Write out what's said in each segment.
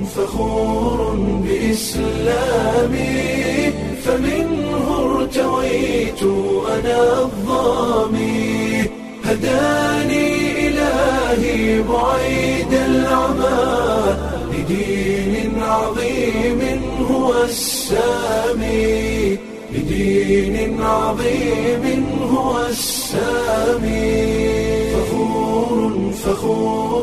فخور بإسلامي فمنه ارتويت أنا الظامي هداني إلهي بعيد العمى لدين عظيم هو السامي لدين عظيم هو السامي فخور فخور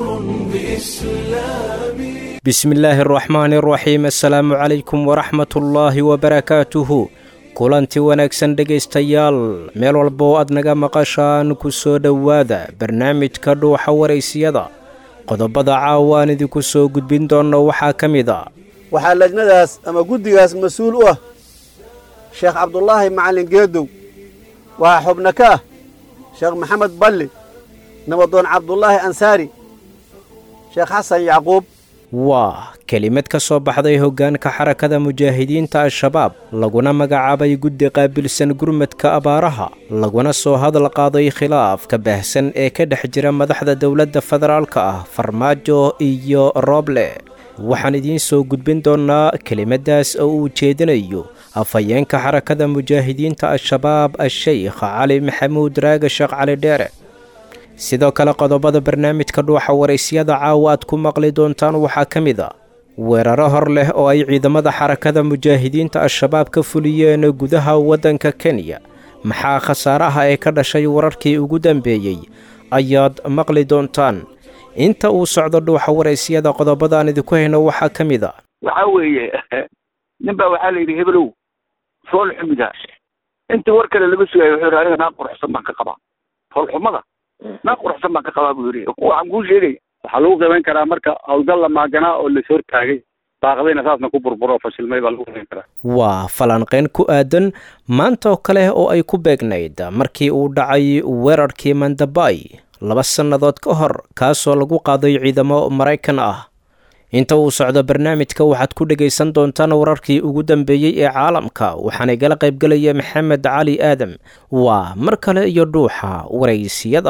بإسلامي bismi illaahi araxmaani araxiim assalaamu calaykum waraxmatullaahi wabarakaatuhu kulanti wanaagsan dhegaystayaal meel walba oo aad naga maqashaan ku soo dhowaada barnaamijka dhuuxa waraysiyada qodobada caawa aan idinku soo gudbin doonno waxaa ka mid a waxaa lajnadaas ama guddigaas mas-uul u ah sheekh cabdulaahi macallin geedow waxaa xubno ka ah sheekh maxamed balli nabadoon cabdulaahi ansaari sheekh xasan yacquub waa kelimad ka soo baxday hoggaanka xarakada mujaahidiinta al-shabaab laguna magacaabay guddi qaabilsan gurmadka abaaraha laguna soo hadal qaaday khilaafka baahsan ee ka dhex jira madaxda dowladda federaalka ah farmaajo iyo rooble waxaan idiin soo gudbin doonnaa kelimaddaas oo uu jeedinayo afhayeenka xarakada mujaahidiinta al-shabaab a-sheykh cali maxamuud raaga sheekh cali dheere sidoo kale qodobada barnaamijka dhuuxa waraysyada caawa aad ku maqli doontaan waxaa ka mid a weeraro hor leh oo ay ciidamada xarakada mujaahidiinta al-shabaab ka fuliyeen gudaha waddanka kenya maxaa khasaaraha ee ka dhashay wararkii ugu dambeeyey ayaad maqli doontaan inta uu socdo dhuuxa waraysyada qodobadaan idinku hayno waxaa ka mid a waxaa weeye nin baa waxaa la yidhi hebelow fool xumida intii war kale laga sugaayo wuxuu yidhi aniga naa quruxsan baan ka qabaa foolxumada naa quruxsan baan ka qabaa buu yidhi waxaan kuu sheegaya waxaa lagu qiimayn karaa marka howlgal la maaganaa oo las hortaagay baaqdayna saasna ku burburo fashilmay baa lagu qiimayn karaa waa falanqayn ku aadan maanta oo kale oo ay ku beegnayd markii uu dhacay weerarkii mandabay laba sannadood ka hor kaasoo lagu qaaday ciidamo maraykan ah inta uu socdo barnaamijka waxaad ku dhegaysan doontaan wararkii ugu dambeeyey ee caalamka waxaana igala qaybgelaya maxamed cali aadam waa mar kale iyo dhuuxa waraysiyada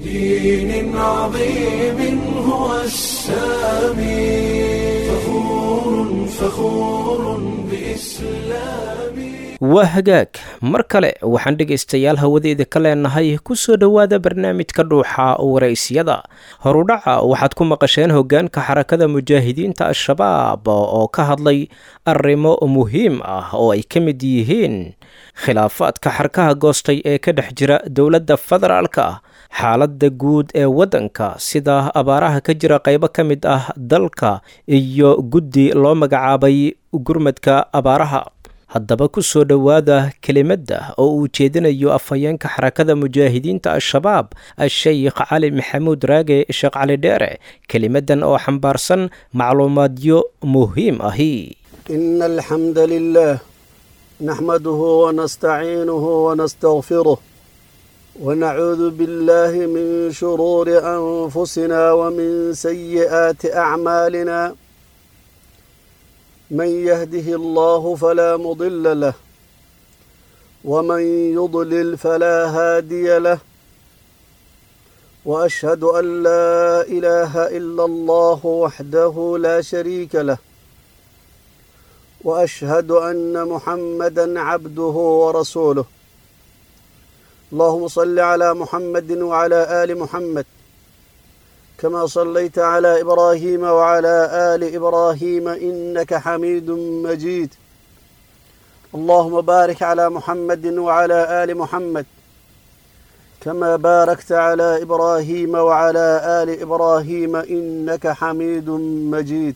بدين عظيم هو السامي فخور فخور بإسلامي waa hagaag mar kale waxaan dhegaystayaal hawadeeda ka leenahay ku soo dhowaada barnaamijka dhuuxa waraysyada horudhaca waxaad ku maqasheen hoggaanka xarakada mujaahidiinta al-shabaab oo ka hadlay arrimo muhiim ah oo ay ka mid yihiin khilaafaadka xarkaha goostay ee ka dhex jira dowladda federaalka ah xaaladda guud ee waddanka sida abaaraha ka jira qaybo ka mid ah dalka iyo guddi loo magacaabay gurmadka abaaraha haddaba ku soo dhowaada kelimadda oo uu jeedinayo afhayeenka xarakada mujaahidiinta al-shabaab a-sheykh cali maxamuud raage sheekh cali dheere kelimaddan oo xambaarsan macluumaadyo muhiim ahi إن الحمد لله نحمده ونستعينه ونستغفره ونعوذ بالله من شرور أنفسنا ومن سيئات أعمالنا من يهده الله فلا مضل له ومن يضلل فلا هادي له وأشهد أن لا إله إلا الله وحده لا شريك له وأشهد أن محمدا عبده ورسوله اللهم صل على محمد وعلى آل محمد كما صليت على إبراهيم وعلى آل إبراهيم إنك حميد مجيد اللهم بارك على محمد وعلى آل محمد كما باركت على إبراهيم وعلى آل إبراهيم إنك حميد مجيد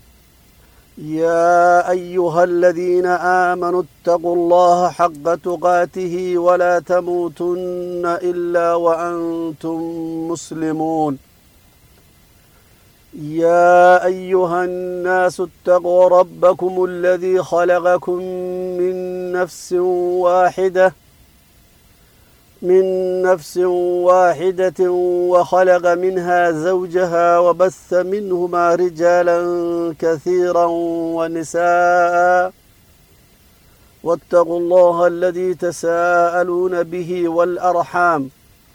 يا أيها الذين آمنوا اتقوا الله حق تقاته ولا تموتن إلا وأنتم مسلمون يا أيها الناس اتقوا ربكم الذي خلقكم من نفس واحدة من نفس واحدة وخلق منها زوجها وبث منهما رجالا كثيرا ونساء واتقوا الله الذي تساءلون به والأرحام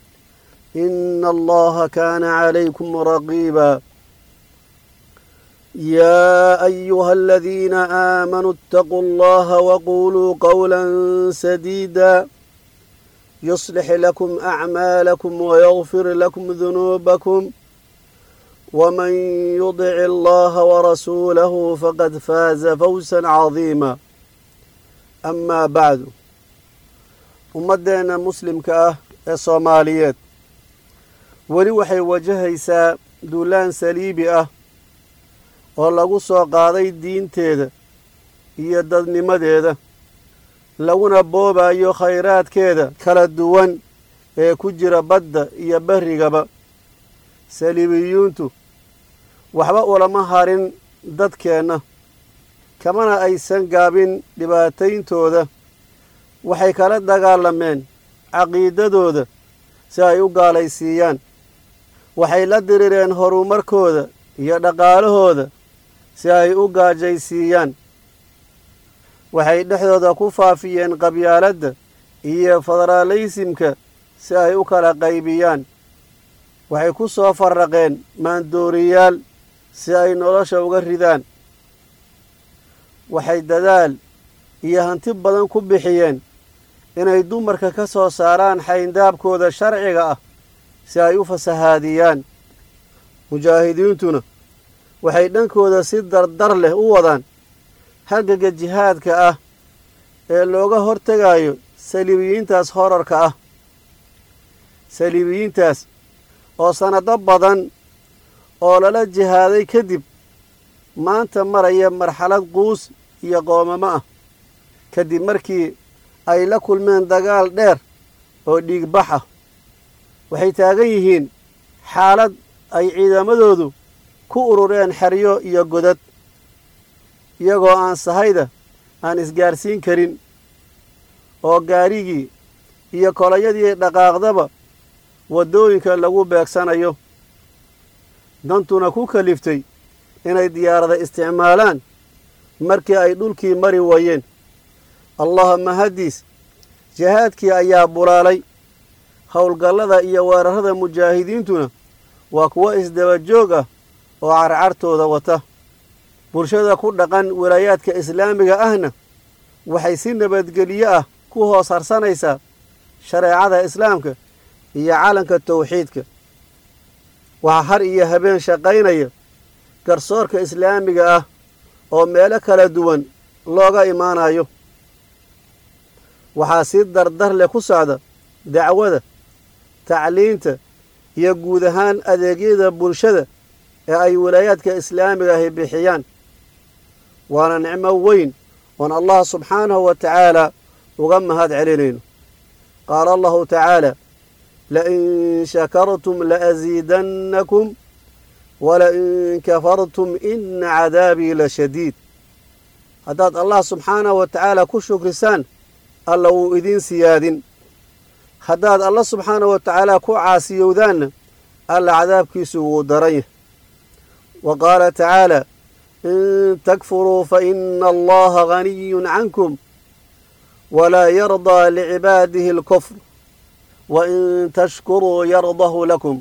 إن الله كان عليكم رقيبا يا أيها الذين آمنوا اتقوا الله وقولوا قولا سديدا يصلح لكم أعمالكم ويغفر لكم ذنوبكم ومن يطع الله ورسوله فقد فاز فوزا عظيما أما بعد ummaddeena muslimka ah ee soomaaliyeed weli waxay wajahaysaa duulaan saliibi ah oo lagu soo qaaday diinteeda iyo dadnimadeeda laguna boobayo khayraadkeeda kala duwan ee ku jira badda iyo berrigaba saliibiyuuntu waxba ulama harin dadkeenna kamana aysan gaabin dhibaatayntooda waxay kala dagaalameen caqiidadooda si ay u gaalaysiiyaan waxay la dirireen horumarkooda iyo dhaqaalahooda si ay u gaajaysiiyaan waxay dhexdooda ku faafiyeen qabyaaladda iyo federaalaysimka si ay u kala qaybiyaan waxay ku soo farraqeen maandooriyaal si ay nolosha uga ridaan waxay dadaal iyo hanti badan ku bixiyeen inay dumarka ka soo saaraan xayndaabkooda sharciga ah si ay u fasahaadiyaan mujaahidiintuna waxay dhankooda si dardar leh u wadaan hagaga jihaadka ah ee looga hortegayo saliibiyiintaas horarka ah saliibiyiintaas oo sannado badan oo lala jihaaday kadib maanta maraya marxalad quus iyo qoomamo ah kadib markii ay la kulmeen dagaal dheer oo dhiigbax ah waxay taagan yihiin xaalad ay ciidamadoodu ku urureen xeryo iyo godad iyagoo aan sahayda aan isgaarsiin karin oo gaarigii iyo kolayadii dhaqaaqdaba waddooyinka lagu beegsanayo dantuna ku kaliftay inay diyaarada isticmaalaan markii ay dhulkii mari waayeen allahuma haddiis jihaadkii ayaa bulaalay howlgallada iyo weerarrada mujaahidiintuna waa kuwo isdaba joog ah oo carcartooda wata bulshada ku dhaqan walaayaadka islaamiga ahna waxay si nabadgelyo ah ku hoos harsanaysaa shareecada islaamka iyo calanka tawxiidka waxaa har iyo habeen shaqaynaya garsoorka islaamiga ah oo meelo kala duwan looga imaanayo waxaa si dardar leh ku socda dacwada tacliinta iyo guud ahaan adeegyada bulshada ee ay walaayaadka islaamiga ahi bixiyaan waana nicmo weyn oon allah subxaanahu wa tacaala uga mahad celinayno qaala allahu tacaala lain shakartum laasiidannakum walain kafartum ina cadaabii la shadiid haddaad allah subxaanahu wa tacaala ku shukrisaan alla wuu idiin siyaadin haddaad alla subxaanahu wa tacaala ku caasiyowdaanna alla cadaabkiisu wuu daran yahay wa qaala tacaala in takfuruu fa ina allaha ganiyun cankum walaa yardaa licibaadihi alkufr wa in tashkuruu yardahu lakum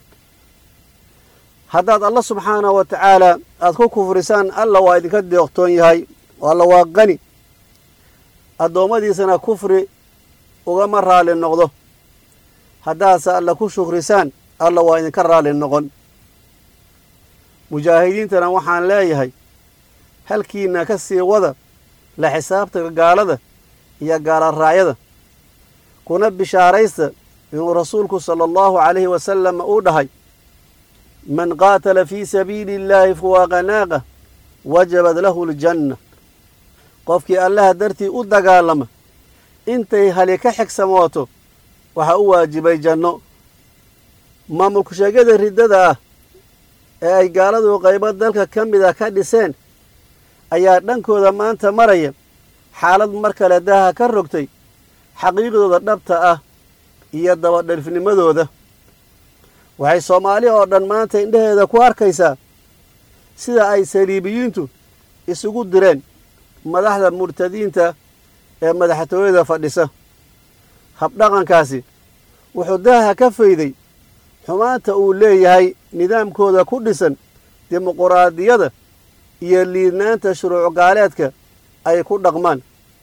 haddaad alla subxaanahu wa tacaala aad ku kufrisaan alla waa idinka deeqtoon yahay alla waa qani addoommadiisana kufri ugama raalli noqdo haddaadse alla ku shukrisaan alla waa idinka raalli noqon mujaahidiintana waxaan leeyahay halkiina ka sii wada la xisaabtanka gaalada iyo gaalaraayada kuna bishaaraysta inuu rasuulku sala allahu calayhi wasalam uu dhahay man qaatala fii sabiili illaahi fuwaaqa naaqa wajabad lahu aljanna qofkii allaha dartii u dagaalama intay hali ka xigsamooto waxaa u waajibay janno maamulku sheegyada riddada ah ee ay gaaladu qaybo dalka ka mida ka dhiseen ayaa dhankooda maanta maraya xaalad mar kale daaha ka rogtay xaqiiqdooda dhabta ah iyo dabadhalifnimadooda waxay soomaali oo dhan maanta indhaheeda ku arkaysaa sida ay saliibiyiintu isugu direen madaxda murtadiinta ee madaxtooyada fadhisa habdhaqankaasi wuxuu daaha ka fayday xumaanta uu leeyahay nidaamkooda ku dhisan dimuquraadiyada iyo liidnaanta shuruuc gaaleedka ay ku dhaqmaan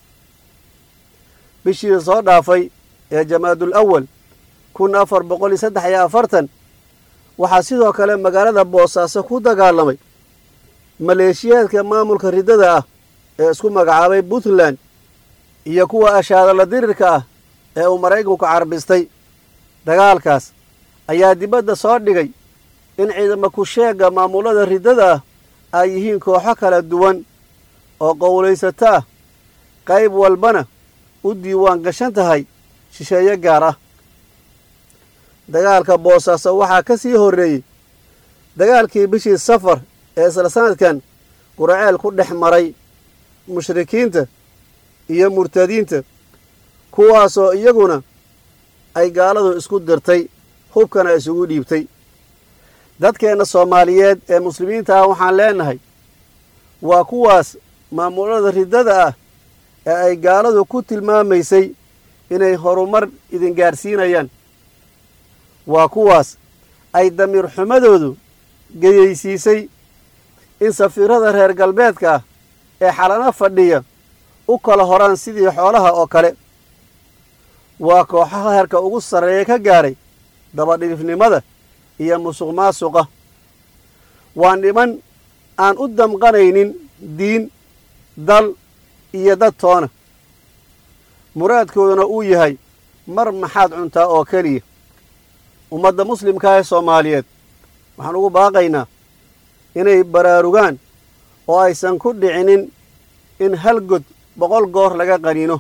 bishii soo dhaafay ee jamaadul awal kun afar boqol iyo saddex iyo afartan waxaa sidoo kale magaalada boosaaso ku dagaalamay maleeshiyaadka maamulka riddada ah ee isku magacaabay puntland iyo kuwa ashaadala dirirka ah ee uu maraykanku carbistay dagaalkaas ayaa dibadda soo dhigay in ciidama ku-sheegga maamulada riddada ah ay yihiin kooxo kala duwan oo qowlaysato ah qayb walbana u diiwaan gashan tahay shisheeye gaar ah dagaalka boosaaso waxaa ka sii horreeyey dagaalkii bishii safar ee isla sanadkan quraceel ku dhex maray mushrikiinta iyo murtadiinta kuwaasoo iyaguna ay gaaladu isku dirtay hubkana isugu dhiibtay dadkeenna soomaaliyeed ee muslimiinta ah waxaan leenahay waa kuwaas maamulada riddada ah ee ay gaaladu ku tilmaamaysay inay horumar idin gaadhsiinayaan waa kuwaas ay damiir xumadoodu geyaysiisay in safiirada reer galbeedka ah ee xalano fadhiya u kala horaan sidii xoolaha oo kale waa kooxaha herka ugu sarreeya ka gaadhay dabadhilifnimada iyo musuq maasuqa waa niman aan u damqanaynin diin dal iyo dad toona muraadkooduna uu yahay mar maxaad cuntaa oo keliya ummadda muslimka ee soomaaliyeed waxaan ugu baaqaynaa inay baraarugaan oo aysan ku dhicinin in hal god boqol goor laga qaniino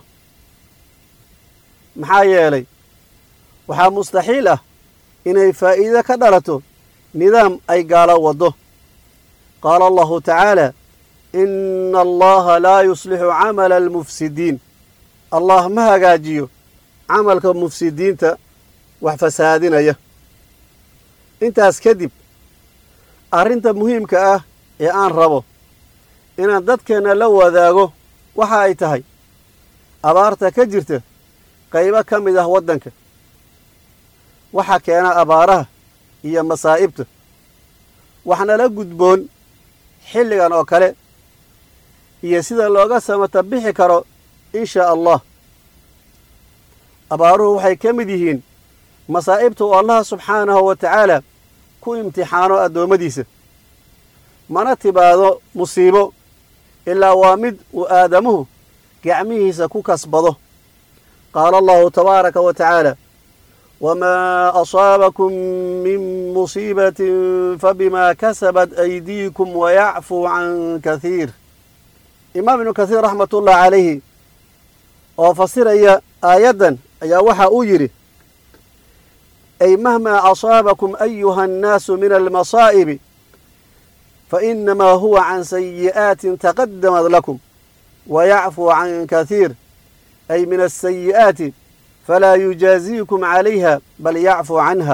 maxaa yeelay waxaa mustaxiil ah inay faa'iido ka dhalato nidaam ay gaalo waddo qaala allahu tacaala inna allaha laa yuslixu camala almufsidiin allah ma hagaajiyo camalka mufsidiinta wax fasaadinaya intaas kadib arrinta muhiimka ah ee aan rabo inaan dadkeenna la wadaago waxa ay tahay abaarta ka jirta qaybo ka mid ah waddanka waxa keena abaaraha iyo masaa'ibta waxnala gudboon xilligan oo kale iyo sida looga samata bixi karo in shaa allah abaaruhu waxay ka mid yihiin masaa'ibta uu allaha subxaanahu wa tacaala ku imtixaano addoommadiisa mana tibaado musiibo ilaa waa mid uu aadamuhu gacmihiisa ku kasbado qaala allahu tabaaraka wa tacaala wamaa asaabakum min musiibatin fabimaa kasabat aydiikum wayacfuu can kahiir imaam ibnu kathiir raxmatullahi calayhi oo fasiraya aayaddan ayaa waxa uu yidhi ay mahmaa asaabakum ayuha annaasu min almasaa'ibi fainamaa huwa can sayi'aatin taqadamad lakum wayacfuu can kahiir ay min asayi'aati falaa yujaaziikum calayha bal yacfuu canha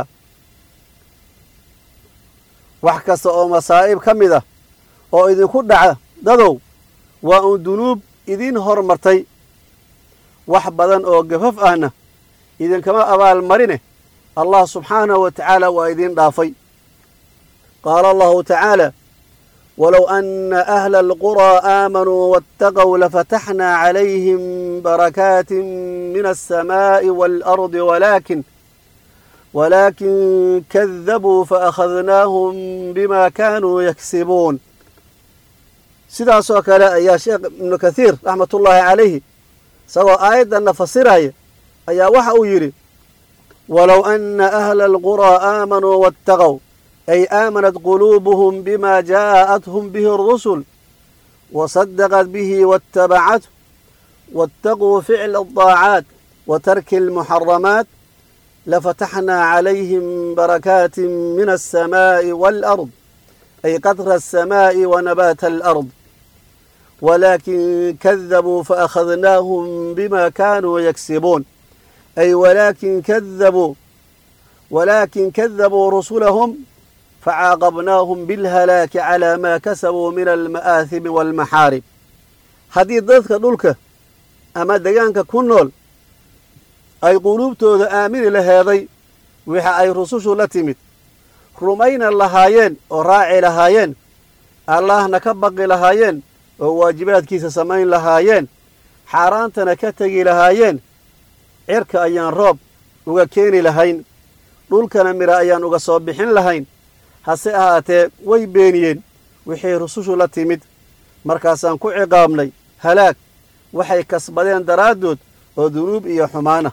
wax kasta oo masaa'ib ka mid ah oo idinku dhaca dadow waa uun dunuub idiin hormartay wax badan oo gafaf ahna idinkama abaal marine allah subxaanahu wa tacaala waa idiin dhaafay qaala allahu tacaala walow ana ahla alquraa aamanuu waataqow lafataxnaa calayhim barakaatin min alsamaa'i waalardi walaakin walaakin kadabuu faakhadnaahum bima kaanuu yaksibuun sidaasoo kale ayaa sheekh ibnu kathiir raxmatullaahi calayhi isagoo aayaddanna fasiraya ayaa waxa uu yidhi walow ana ahla alquraa aamanuu waataqow ay aamanat quluubuhum bima jaa'athum bihi arusul wasadaqat bihi waattabacathu waataquu ficla aldaacaat wa tarki almuxaramaat lafataxnaa calayhim barakaatin min alsamaa'i waalard ay qadra alsamaa'i wa nabaata alard walaakin kadabuu faakhadnaahum bima kaanuu yaksibuun ay walaakin kadabuu walaakin kadabuu rusulahum facaaqabnaahum bilhalaaki calaa maa kasabuu min alma'aahimi waalmaxaarib haddii dadka dhulka ama degaanka ku nool ay quluubtooda aamini laheeday wixa ay rusushu la timid rumayna lahaayeen oo raaci lahaayeen allahna ka baqi lahaayeen oo waajibaadkiisa samayn lahaayeen xaaraantana ka tegi lahaayeen cirka ayaan roob uga keeni lahayn dhulkana midha ayaan uga soo bixin lahayn hase ahaatee way beeniyeen wixii rusushu la timid markaasaan ku ciqaabnay halaag waxay kasbadeen daraaddood oo dunuub iyo xumaana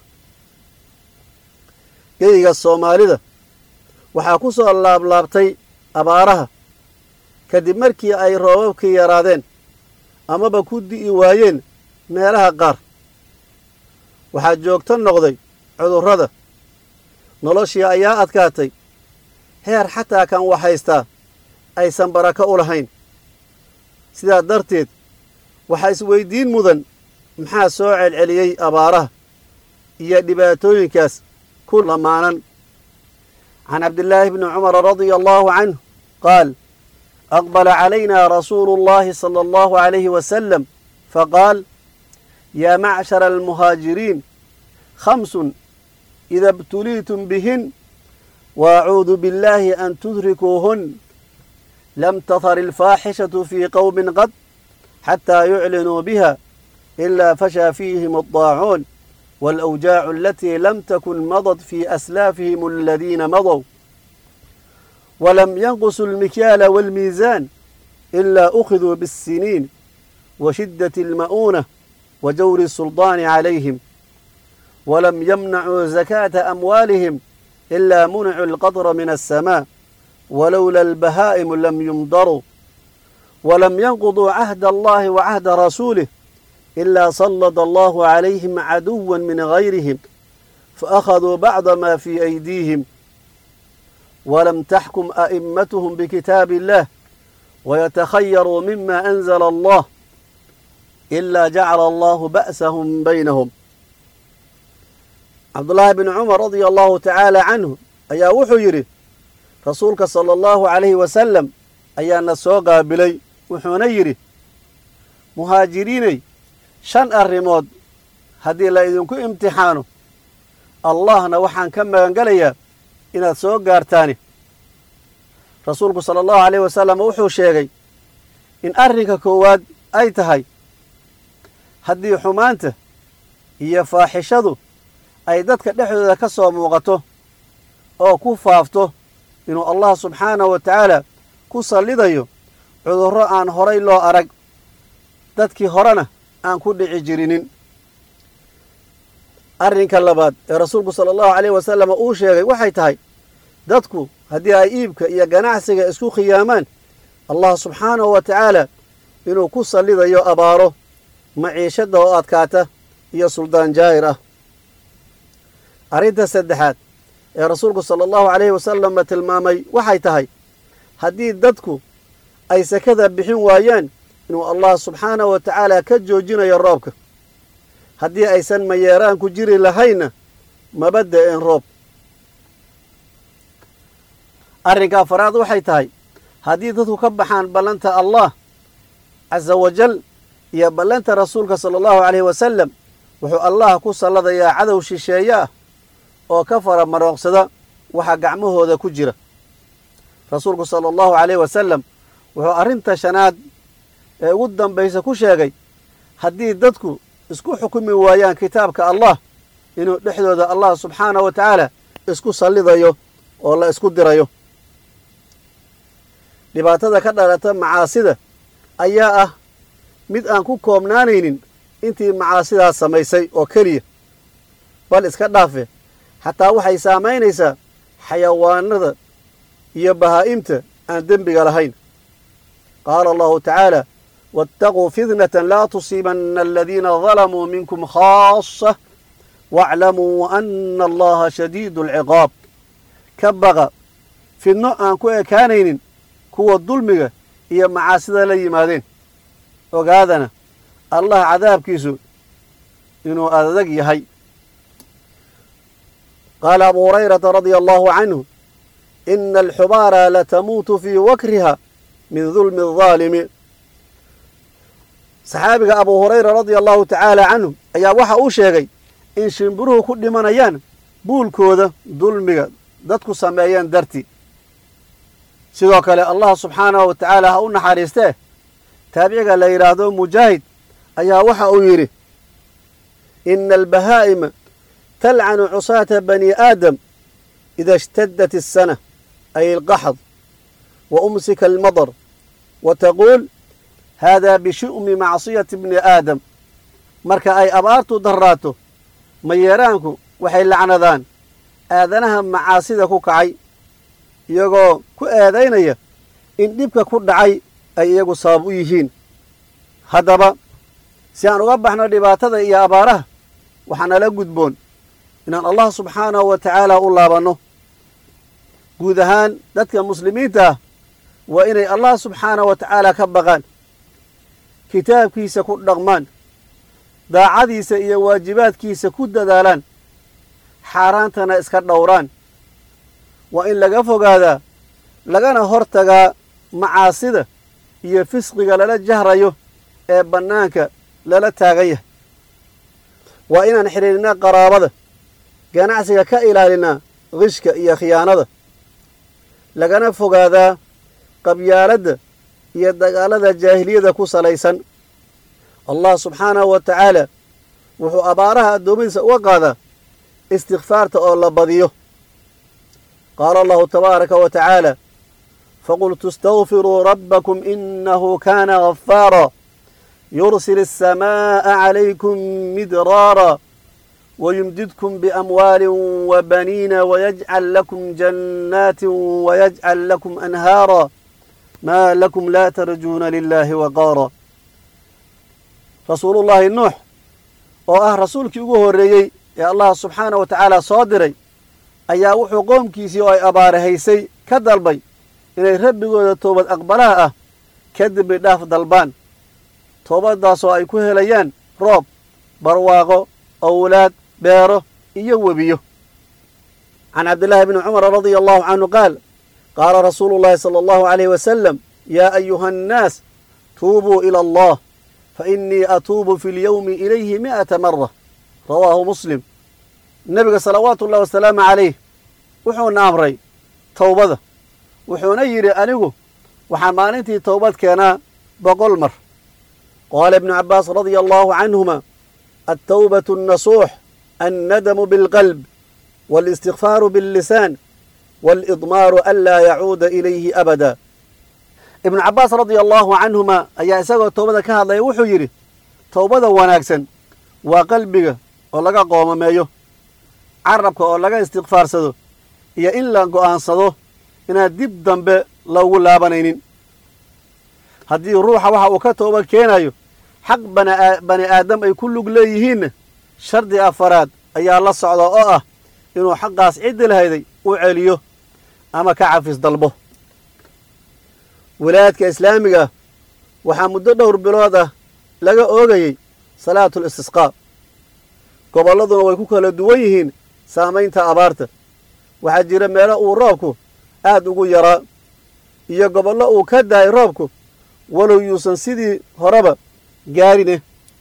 geyga soomaalida waxaa ku soo laablaabtay abaaraha kadib markii ay roobabkii yaraadeen amaba ku di'i waayeen meelaha qaar waxaa joogto noqday cudurrada noloshii ayaa adkaatay heer xataa kan waxhaystaa aysan barako u lahayn sidaa darteed waxaa isweyddiin mudan maxaa soo celceliyey abaaraha iyo dhibaatooyinkaas ku lamaanan can cabdillaahi bni cumara radia allaahu canhu qaal aqbala calayna rasuulu اllahi sala allahu calayhi wasalam faqaal yaa macshara almuhaajiriin khamsun ida ibtuliitum bihin waacuudu biاllahi an tudrikuuhun lam tahar ilfaaxishatu fii qowmin qad xataa yuclinuu biha ilaa fashaa fiihim addaacuun waalawjaacu alatii lam takun madad fii aslaafihim aladiina madow walam yanqusu almikyaala waalmiisaan ilaa ukhiduu biاssiniin wa shiddati alma'uunah wa jawri الsulطaani calayhim walam yamnacuu zakaata amwaalihim ilaa municuu alqadra min alsamaa walowla albahaa'imu lam yumdaruu walam yanquduu cahda allahi wa cahda rasuulih ilaa sallada allahu calayhim caduwa min gayrihim faakhaduu bacda ma fii aydiihim walam taxkum a'immatuhum bikitaabi illah wayatakhayaruu mima anzala allah ilaa jacala allahu ba'sahum baynahum cabdullaahi bni cumar radia allahu tacaala canhu ayaa wuxuu yidhi rasuulka sala allahu calayhi wasalam ayaana soo qaabilay wuxuuna yidhi muhaajiriinay shan arrimood haddii la idinku imtixaano allahna waxaan ka magangelayaa inaad soo gaartaani rasuulku sala allahu calayhi wasalam wuxuu sheegay in arrinka koowaad ay tahay haddii xumaanta iyo faaxishadu ay dadka dhexdooda ka soo muuqato oo ku faafto inuu allah subxaanahu wa tacaala ku sallidayo cudurro aan horay loo arag dadkii horena aan ku dhici jirinin arrinka labaad ee rasuulku sala allahu calayhi wasalam uu sheegay waxay tahay dadku haddii ay iibka iyo ganacsiga isku khiyaamaan allah subxaanahu wa tacaala inuu ku sallidayo abaaro maciishadda oo adkaata iyo suldaan jaa'ir ah arrinta saddexaad ee rasuulku sala allahu calayhi wasalama tilmaamay waxay tahay haddii dadku ay sakada bixin waayaan inuu allah subxaanahu wa tacaala ka joojinayo roobka haddii aysan mayeeraan ku jiri lahaynna maba da'een roob arrinka afaraad waxay tahay haddii dadku ka baxaan ballanta allah casa wajal iyo ballanta rasuulka sala allahu calayhi wasalam wuxuu allah ku salladayaa cadow shisheeye ah oo ka fara marooqsada waxa gacmahooda ku jira rasuulku sala allahu calayhi wasalam wuxuu arrinta shanaad ee ugu dambaysa ku sheegay haddii dadku isku xukumi waayaan kitaabka allah inuu dhexdooda allah subxaanahu wa tacaala isku sallidayo oo la isku dirayo dhibaatada ka dhalata macaasida ayaa ah mid aan ku koobnaanaynin intii macaasidaas samaysay oo keliya bal iska dhaafe xataa waxay saamaynaysaa xayawaanada iyo bahaa'imta aan dembiga lahayn qaala allahu tacaala waataquu fitnatan laa tusiibanna aladiina dalamuu minkum khaasa waaclamuu ana allaha shadiidu alciqaab ka baqa fidno aan ku ekaanaynin kuwa dulmiga iyo macaasida la yimaadeen ogaadana allah cadaabkiisu inuu adag yahay qaala abu hurayrata radia allahu canhu ina alxubaara latamuutu fii wakriha min dulmi aldaalimi saxaabiga abu hurayra radia allahu tacaala canhu ayaa waxa uu sheegay in shimbiruhu ku dhimanayaan buulkooda dulmiga dadku sameeyeen dartii sidoo kale allah subxaanahu wa tacaala ha u naxariistee taabiciga la yidhaahdo mujaahid ayaa waxa uu yidhi ina albahaa'ima talcanu cusaata bani aadam ida ishtadat الsana ay alqaxd wa umsika almadar wa taquul hada bishu'mi macsiyati bni aadam marka ay abaartu darraato mayeeraanku waxay lacnadaan aadanaha macaasida ku kacay iyagoo ku eedaynaya in dhibka ku dhacay ay iyagu sabab u yihiin haddaba si aan uga baxno dhibaatada iyo abaaraha waxaa nala gudboon inaan allah subxaanahu wa tacaala u laabanno guud ahaan dadka muslimiinta ah waa inay allah subxaanahu wa tacaala ka baqaan kitaabkiisa ku dhaqmaan daacadiisa iyo waajibaadkiisa ku dadaalaan xaaraantana iska dhowraan waa in laga fogaadaa lagana hor tagaa macaasida iyo fisqiga lala jahrayo ee bannaanka lala taagan yahay waa inaan xidhiidhnaa qaraabada ganacsiga ka ilaalinaa qishka iyo khiyaanada lagana fogaadaa qabyaaladda iyo dagaalada jaahiliyada ku salaysan allah subxaanahu wa tacaala wuxuu abaaraha addoommadiisa uga qaadaa istikfaarta oo la badiyo qaala allahu tabaaraka wa tacaala faqultu istagfiruu rabbakum inahu kaana ghafaara yursil الsamaaءa calaykum midraara wayumdidkum biamwaali wabaniina wayajcal lakum jannaati wayajcal lakum anhaara maa lakum laa tarjuuna lilahi waqaara rasuulullaahi nuux oo ah rasuulkii ugu horreeyey ee allah subxaanah wa tacaala soo diray ayaa wuxuu qoomkiisii oo ay abaarahaysay ka dalbay inay rabbigooda toobad aqbalaha ah kadib bay dhaaf dalbaan toobaddaasoo ay ku helayaan roob barwaaqo owlaad beero iyo webiyo can cabdillaahi bni cumar radia allahu canhu qaal qaala rasuulu llaahi sala allahu alayh wasalam yaa ayuha annaas tuubuu ila allah fa innii atuubu fi lyowmi ilayhi mi'ata mara rawaahu muslim nebiga salawaatu ullahi wasalaamu calayh wuxuuna amray towbada wuxuuna yidhi anigu waxaan maalintii towbad keenaa boqol mar qaala ibnu cabbaas radia allahu canhuma altawbatu annasuux annadamu bilqalb waalistikfaaru billisaan waalidmaaru an laa yacuuda ilayhi abada ibnu cabbaas radia allahu canhuma ayaa isagoo towbada ka hadlaya wuxuu yidhi towbada wanaagsan waa qalbiga oo laga qoomameeyo carabka oo laga istikfaarsado iyo in la go'aansado inaan dib dambe loogu laabanaynin haddii ruuxa waxa uu ka tooba keenayo xaq bani aadam ay ku lug leeyihiinna shardi afaraad ayaa la socda oo ah inuu xaqaas ciddi lahayday u celiyo ama ka cafis dalbo wilaayadka islaamiga ah waxaa muddo dhowr bilood ah laga oogayey salaatul istisqaa gobolladuna way ku kala duwan yihiin saamaynta abaarta waxaa jira meelo uu roobku aad ugu yaraa iyo gobollo uu ka daayay roobku walow yuusan sidii horeba gaarine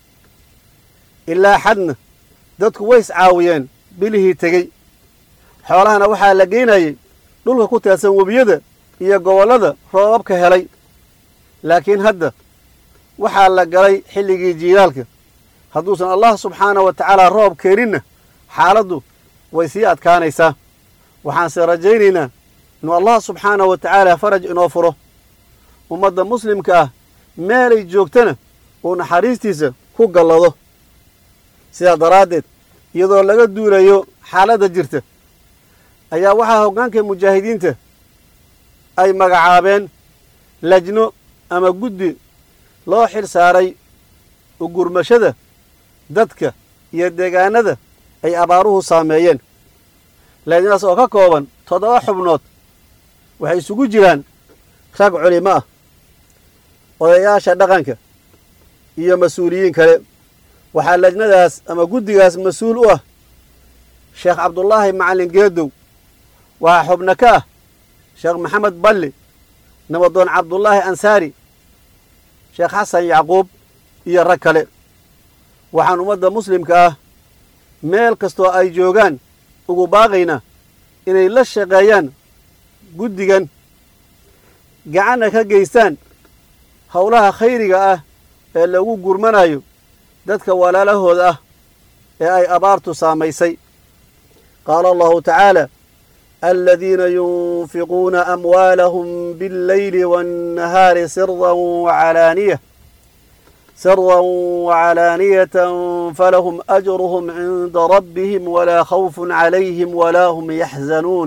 ilaa xadna dadku way iscaawiyeen bilihii tegey xoolahana waxaa la geynayay dhulka ku teedsan webiyada iyo gobollada roobabka helay laakiin hadda waxaa la galay xilligii jiilaalka hadduusan allah subxaanah wa tacaala roob keeninna xaaladdu way sii adkaanaysaa waxaanse rajaynaynaa inuu allah subxaanah wa tacaala faraj inoo furo ummadda muslimka ah meelay joogtana uu naxariistiisa ku gallado sidaa daraaddeed iyadoo laga duulayo xaaladda jirta ayaa waxaa hoggaanka mujaahidiinta ay magacaabeen lajno ama guddi loo xil saaray ugurmashada dadka iyo deegaanada ay abaaruhu saameeyeen lajnadaas oo ka kooban toddoba xubnood waxay isugu jiraan rag culimo ah odayaasha dhaqanka iyo mas-uuliyiin kale waxaa lajnadaas ama guddigaas mas-uul u ah sheekh cabdullaahi macallin geedow waxaa xubno ka ah sheekh maxamed balli nabadoon cabdullaahi ansaari sheekh xasan yacquub iyo rag kale waxaan ummadda muslimka ah meel kastoo ay joogaan ugu baaqaynaa inay la shaqeeyaan guddigan gacanna ka geystaan howlaha khayriga ah ee lagu gurmanayo dadka walaalahooda ah ee ay abaartu saamaysay qaala allahu tacaala aladiina yunfiquuna amwaalahum biاlleyli waannahaari siran wacalaaniya سرا وعلانية فلهم أجرهم عند ربهم ولا خوف عليهم ولا هم يحزنون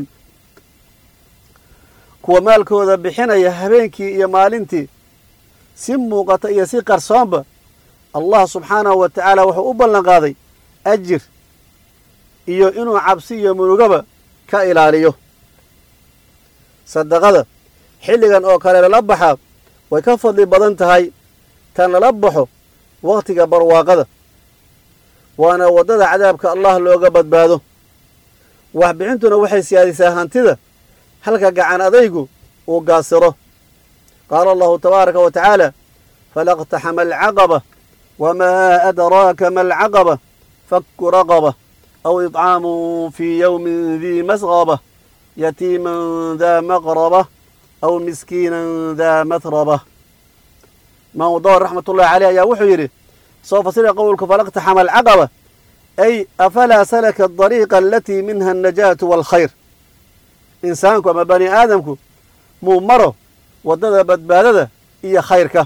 kuwa maalkooda bixinaya habeenkii iyo maalintii si muuqata iyo si qarsoonba allah subxaanahu wa tacaala wuxuu u ballan qaaday ajir iyo inuu cabsi iyo munugaba ka ilaaliyo sadaqada xilligan oo kale lala baxaa way ka fadli badan tahay tan lala baxo wakhtiga barwaaqada waana waddada cadaabka allah looga badbaado waxbixintuna waxay siyaadisaa hantida halka gacan adaygu uu gaasiro qaala allahu tabaaraka wa tacaala falaqtaxama alcaqaba wamaa adraaka ma alcaqaba fakku raqaba aw idcaamun fii yowmin dii masqaba yatiiman daa maqraba aw miskiinan daa matraba imaam dawr raxmat ullahi caleyh ayaa wuxuu yidhi soo fasira qowlka falaqtaxama alcaqaba ay afalaa salaka adariiqa alatii minha annajaatu waalkhayr insaanku ama bani aadamku muu maro waddada badbaadada iyo khayrka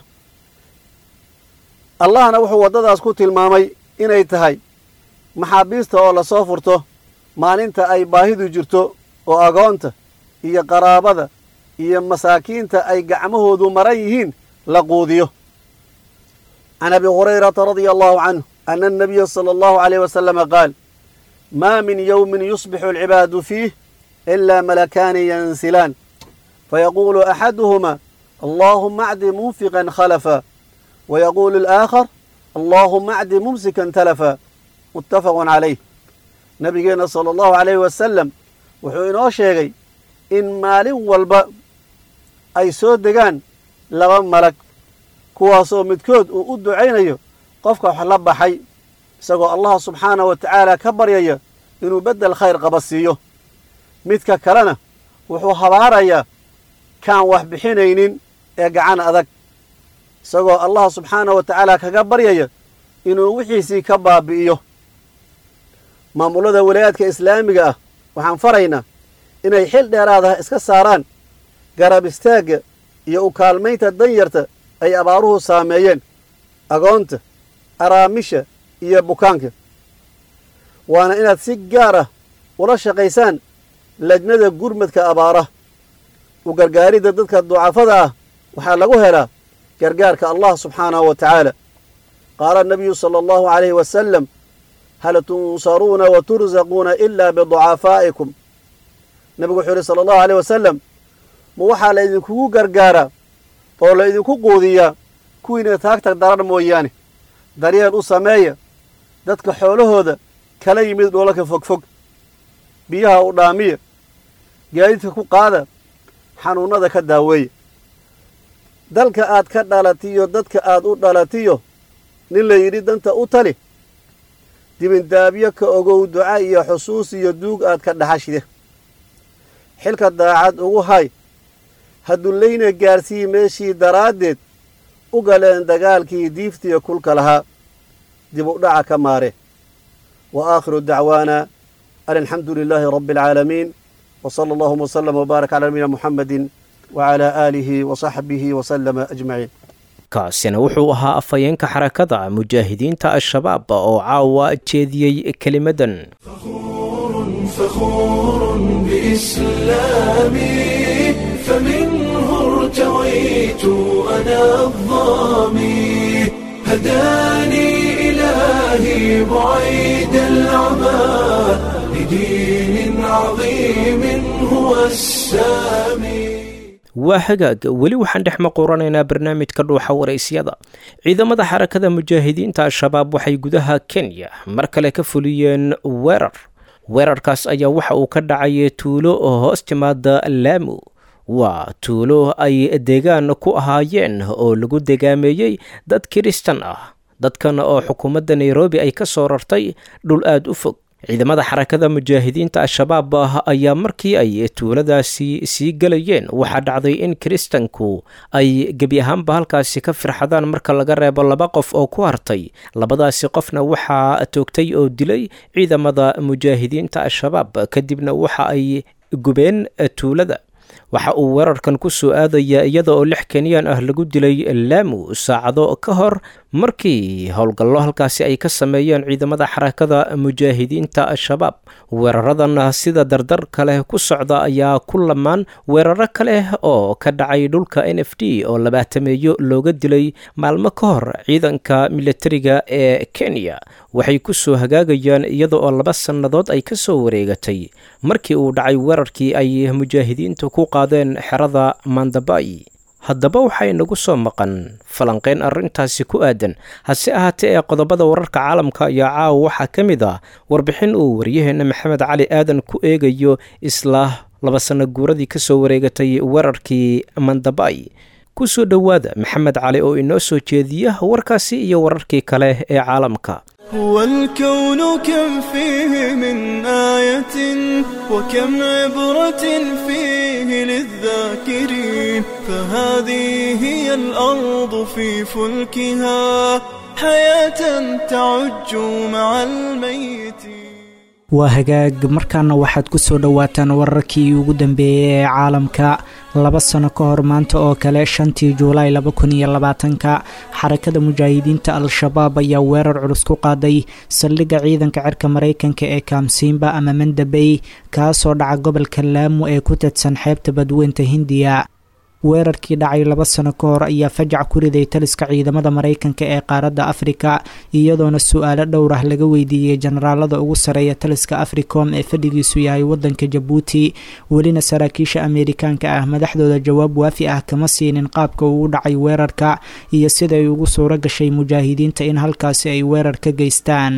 allahna wuxuu waddadaas ku tilmaamay inay tahay maxaabiista oo lasoo furto maalinta ay baahidu jirto oo agoonta iyo qaraabada iyo masaakiinta ay gacmahoodu maran yihiin la quudiyo can abi hurayrata radia allahu canhu ana annabiya sala allahu alayh wasalama qaal maa min yowmin yusbixu alcibaadu fiih ilaa malakaani yansilaan fayaquulu axaduhuma allaahuma acdi munfiqan khalafa wayaquulu alaakhar allaahuma acdi mumsikan talafa muttafaqun calayh nabigeenna sala allahu alayh wasalam wuxuu inoo sheegay in maalin walba ay soo degaan laba malag kuwaasoo midkood uu u ducaynayo qofka wax la baxay isagoo allah subxaanah wa tacaala ka baryaya inuu beddel khayr qaba siiyo midka kalena wuxuu habaarayaa kaan wax bixinaynin ee gacan adag isagoo allah subxaanah wa tacaala kaga baryaya inuu wixiisii ka baabi'iyo maamullada walaayaadka islaamiga ah waxaan faraynaa inay xil dheeraadaha iska saaraan garab istaagga iyo u kaalmaynta danyarta ay abaaruhu saameeyeen agoonta araamisha iyo bukaanka waana inaad si gaar ah ula shaqaysaan lajnada gurmadka abaara u gargaaridda dadka ducafada ah waxaa lagu helaa gargaarka allah subxaanahu wa tacaala qaala nabiyu sala allahu calayhi wasalam hal tunsaruuna wa tursaquuna ilaa biducafaa'ikum nebigu wuxuu yidhi sala allahu aleyh wasalam ma waxaa la idinkugu gargaaraa oo la idinku quudiyaa kuwiina taagtag darar mooyaane daryeel u sameeya dadka xoolahooda kala yimid dhoolaka fogfog biyaha u dhaamiya gaadiidka ku qaada xanuunnada ka daaweeya dalka aad ka dhalatiyo dadka aad u dhalatiyo nin la yidhi danta u tali dibindaabyo ka ogow duca iyo xusuus iyo duug aad ka dhaxashide xilka daacad ugu hay hadullayna gaarsii meeshii daraaddeed u galeen dagaalkii diiftiya kulka lahaa dib u dhaca ka maare wa aakhiru dacwaana an alxamdu lilaahi rabbi alcaalamiin wa sala allahuma wslama wbaarak cala nabiyina muxamedin wacalaa aalihi wa saxbihi wasalama ajmaciin kaasina wuxuu ahaa afhayeenka xarakada mujaahidiinta al-shabaab oo caawa jeediyey kelimadan فخور بإسلامي فمنه ارتويت أنا الظامي هداني إلهي بعيد العمى لدين عظيم هو السامي waa hagaag weli waxaan dhex maquranaynaa barnaamijka dhuuxa waraysyada ciidamada xarakada mujaahidiinta al-shabaab waxay gudaha kenya mar kale ka fuliyeen weerar weerarkaas ayaa waxa uu ka dhacay tuulo oo hoos timaada laamu waa tuulo ay deegaan ku ahaayeen oo lagu degaameeyey dad kiristan ah dadkan oo xukuumadda nairobi ay ka soo rartay dhul aad u fog ciidamada xarakada mujaahidiinta al-shabaab ayaa markii ay tuuladaasi sii gelayeen waxaa dhacday in kiristanku ay gebi ahaanba halkaasi ka firxadaan marka laga reebo laba qof oo ku hartay labadaasi qofna waxaa toogtay oo dilay ciidamada mujaahidiinta al-shabaab kadibna waxa ay gubeen tuulada waxa uu weerarkan ku soo aadayaa iyada oo lix kenyaan ah lagu dilay laamu saacado ka hor markii howlgallo halkaasi ay ka sameeyeen ciidamada xarakada mujaahidiinta al-shabaab weeraradan sida dardarka leh ku socda ayaa ku lamaan weeraro kale oo ka dhacay dhulka n f d oo labaatameeyo looga dilay maalmo ka hor ciidanka militariga ee kenya waxay ku soo hagaagayaan iyada oo laba sannadood ay ka soo wareegatay markii uu dhacay weerarkii ay mujaahidiintu ku qaadeen xerada mandabay haddaba waxay nagu soo maqan falanqeyn arrintaasi ku aadan hase ahaatee ee qodobada wararka caalamka ayaa caawa waxaa ka mid ah warbixin uu waryaheenna maxamed cali aadan ku eegayo isla laba sanno guuradii ka soo wareegatay weerarkii mandabay ku soo dhowaada maxamed cali oo inoo soo jeediya warkaasi iyo wararkii kale ee caalamka هو الكون كم فيه من آية وكم عبرة فيه للذاكرين فهذه هي الأرض في فلكها حياة تعج مع الميت waa hagaag markaana waxaad ku soo dhowaataan wararkii ugu dambeeyey ee caalamka laba sano ka hor maanta oo kale shantii juulaay laba kun iyo labaatanka xarakada mujaahidiinta al-shabaab ayaa weerar culus ku qaaday saldhigga ciidanka cirka maraykanka ee kaamsiimba ama mandabey kaasoo dhaca gobolka laamu ee ku tadsan xeebta badweynta hindiya weerarkii dhacay laba sano ka hor ayaa fajac ku riday taliska ciidamada maraykanka ee qaaradda afrika iyadoona su-aalo dhowr ah laga weydiiyey jenaraalada ugu sareeya taliska africom ee fadhigiisu yahay wadanka jabuuti welina saraakiisha ameerikaanka ah madaxdooda jawaab waafi ah kama siinin qaabka uu u dhacay weerarka iyo siday ugu suuro gashay mujaahidiinta in halkaasi ay weerar ka geystaan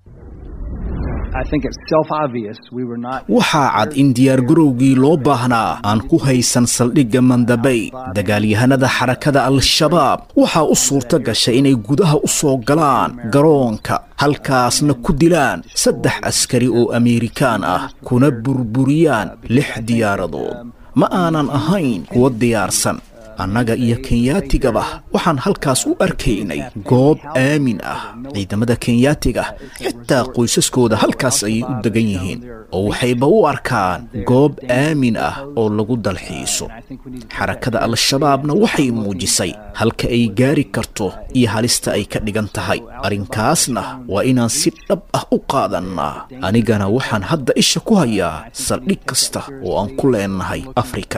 waxaa cad in diyaargarowgii loo baahnaa aan ku haysan saldhigga mandabay dagaalyahanada xarakada al-shabaab waxaa u suurto gashay inay gudaha u soo galaan garoonka halkaasna ku dilaan saddex askari oo ameerikaan ah kuna burburiyaan lix diyaaradood ma aanan ahayn kuwa diyaarsan annaga iyo kenyaatigaba waxaan halkaas u arkaynay goob aamin ah ciidamada kenyaatiga xitaa qoysaskooda halkaas ayay u degan yihiin oo waxayba u arkaan goob aamin ah oo lagu dalxiiso xarakada al-shabaabna waxay muujisay halka ay gaari karto iyo halista ay ka dhigan tahay arrinkaasna waa inaan si dhab ah u qaadannaa anigana waxaan hadda isha ku hayaa saldhig kasta oo aan ku leennahay afrika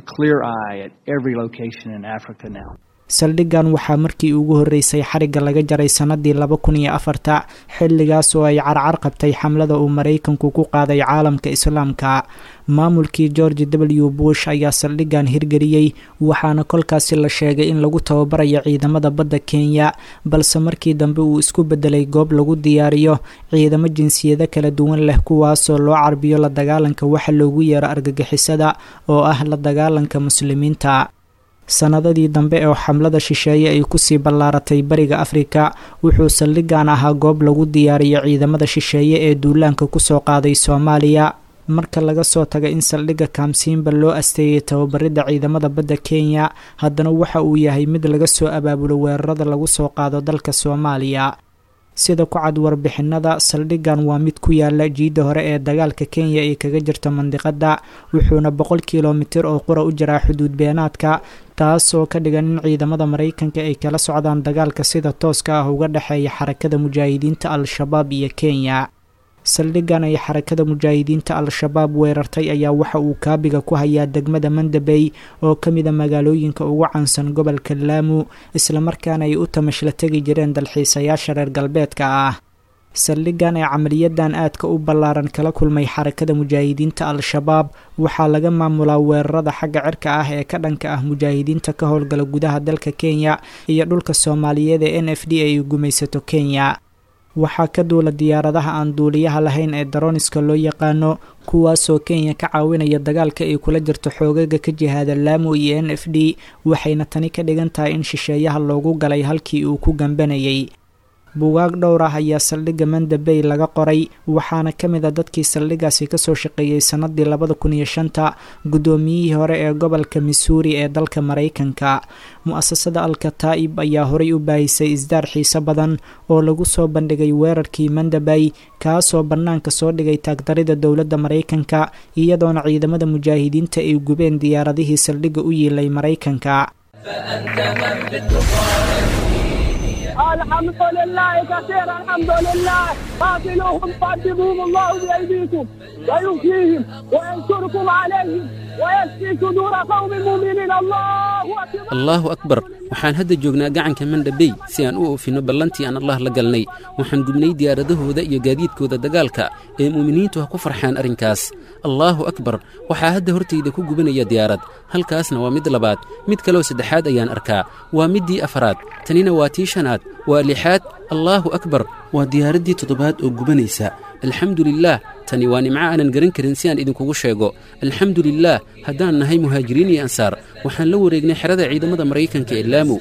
saldhiggan waxaa markii ugu horreysay xarigga laga jaray sannadii laba kun iyo afarta xilligaas oo ay carcar qabtay xamlada uu maraykanku ku qaaday caalamka islaamka maamulkii george w bush ayaa saldhiggan hirgeliyey waxaana kolkaasi la sheegay in lagu tababarayo ciidamada badda kenya balse markii dambe uu isku beddelay goob lagu diyaariyo ciidamo jinsiyado kala duwan leh kuwaasoo loo carbiyo la dagaalanka waxa loogu yeero argagixisada oo ah la dagaalanka muslimiinta sannadadii dambe oo xamlada shisheeye ay kusii ballaaratay bariga afrika wuxuu saldhiggan ahaa goob lagu diyaariyo ciidamada shisheeye ee duulaanka kusoo qaaday soomaaliya marka laga soo taga in saldhigga kaamsiinba loo asteeyay tababaridda ciidamada badda kenya haddana waxa uu yahay mid laga soo abaabulo weerarada lagu soo qaado dalka soomaaliya sida ku cad warbixinada saldhiggan waa mid ku yaala jiidda hore ee dagaalka kenya ee kaga jirta mandiqadda wuxuuna boqol kilomitir oo qura u jiraa xuduud beenaadka taasoo ka dhigan in ciidamada maraykanka ay kala socdaan dagaalka sida tooska ah uga dhexeeya xarakada mujaahidiinta al-shabaab iyo kenya saldhiggan ay xarakada mujaahidiinta al-shabaab weerartay ayaa waxa uu kaabiga ku hayaa degmada mandabey oo ka mida magaalooyinka ugu caansan gobolka laamu islamarkaana ay u tamashla tegi jireen dalxiisayaasha reer galbeedka ah saldhiggan ee camaliyadan aadka u ballaaran kala kulmay xarakada mujaahidiinta al-shabaab waxaa laga maamulaa weerarada xagga cirka ah ee ka dhanka ah mujaahidiinta ka howlgala gudaha dalka kenya iyo dhulka soomaaliyeed ee n f d ay gumaysato kenya waxaa ka duula diyaaradaha aan duuliyaha lahayn ee daroniska loo yaqaano kuwaasoo kenya ka caawinaya dagaalka ay kula jirto xoogaga ka jihaada laamu iyo n f d waxayna tani ka dhigan tahay in shisheeyaha loogu galay halkii uu ku gambanayay bugaag dhowr ah ayaa saldhigga mandabey laga qoray waxaana ka mid a dadkii saldhiggaasi kasoo shaqeeyey sannadii labada kun iyo shanta guddoomiyihii hore ee gobolka missouri ee dalka maraykanka mu-asasada alkataa'ib ayaa horay u baahisay isdaar xiise badan oo lagu soo bandhigay weerarkii mandabey kaasoo bannaanka soo dhigay taagdarida dowladda maraykanka iyadoona ciidamada mujaahidiinta ay gubeen diyaaradihii saldhigga u yiilay maraykanka الحمد لله كثيرا الحمد لله قاتلوهم قدموهم الله بأيديكم ويؤتيهم وينصركم عليهم ويشفي صدور قوم مؤمنين الله أكبر allaahu akbar waxaan hadda joognaa gacanka mandhabey si aan u oofinno ballantii aan allah la galnay waxaan gubnay diyaaradahooda iyo gaadiidkooda dagaalka ee mu'miniintu ha ku farxaan arrinkaas allaahu akbar waxaa hadda hortayda ku gubanaya diyaarad halkaasna waa mid labaad mid kaleo saddexaad ayaan arkaa waa middii afaraad tanina waa tii shanaad waa lixaad allaahu akbar waa diyaaraddii toddobaad oo gubanaysa alxamdu lilaah tani waa nimco aanan garan karin si aan idinkugu sheego alxamdu lilaah haddaan nahay muhaajiriin iyo ansaar waxaan la wareegnay xerada ciidamada maraykanka ee laamu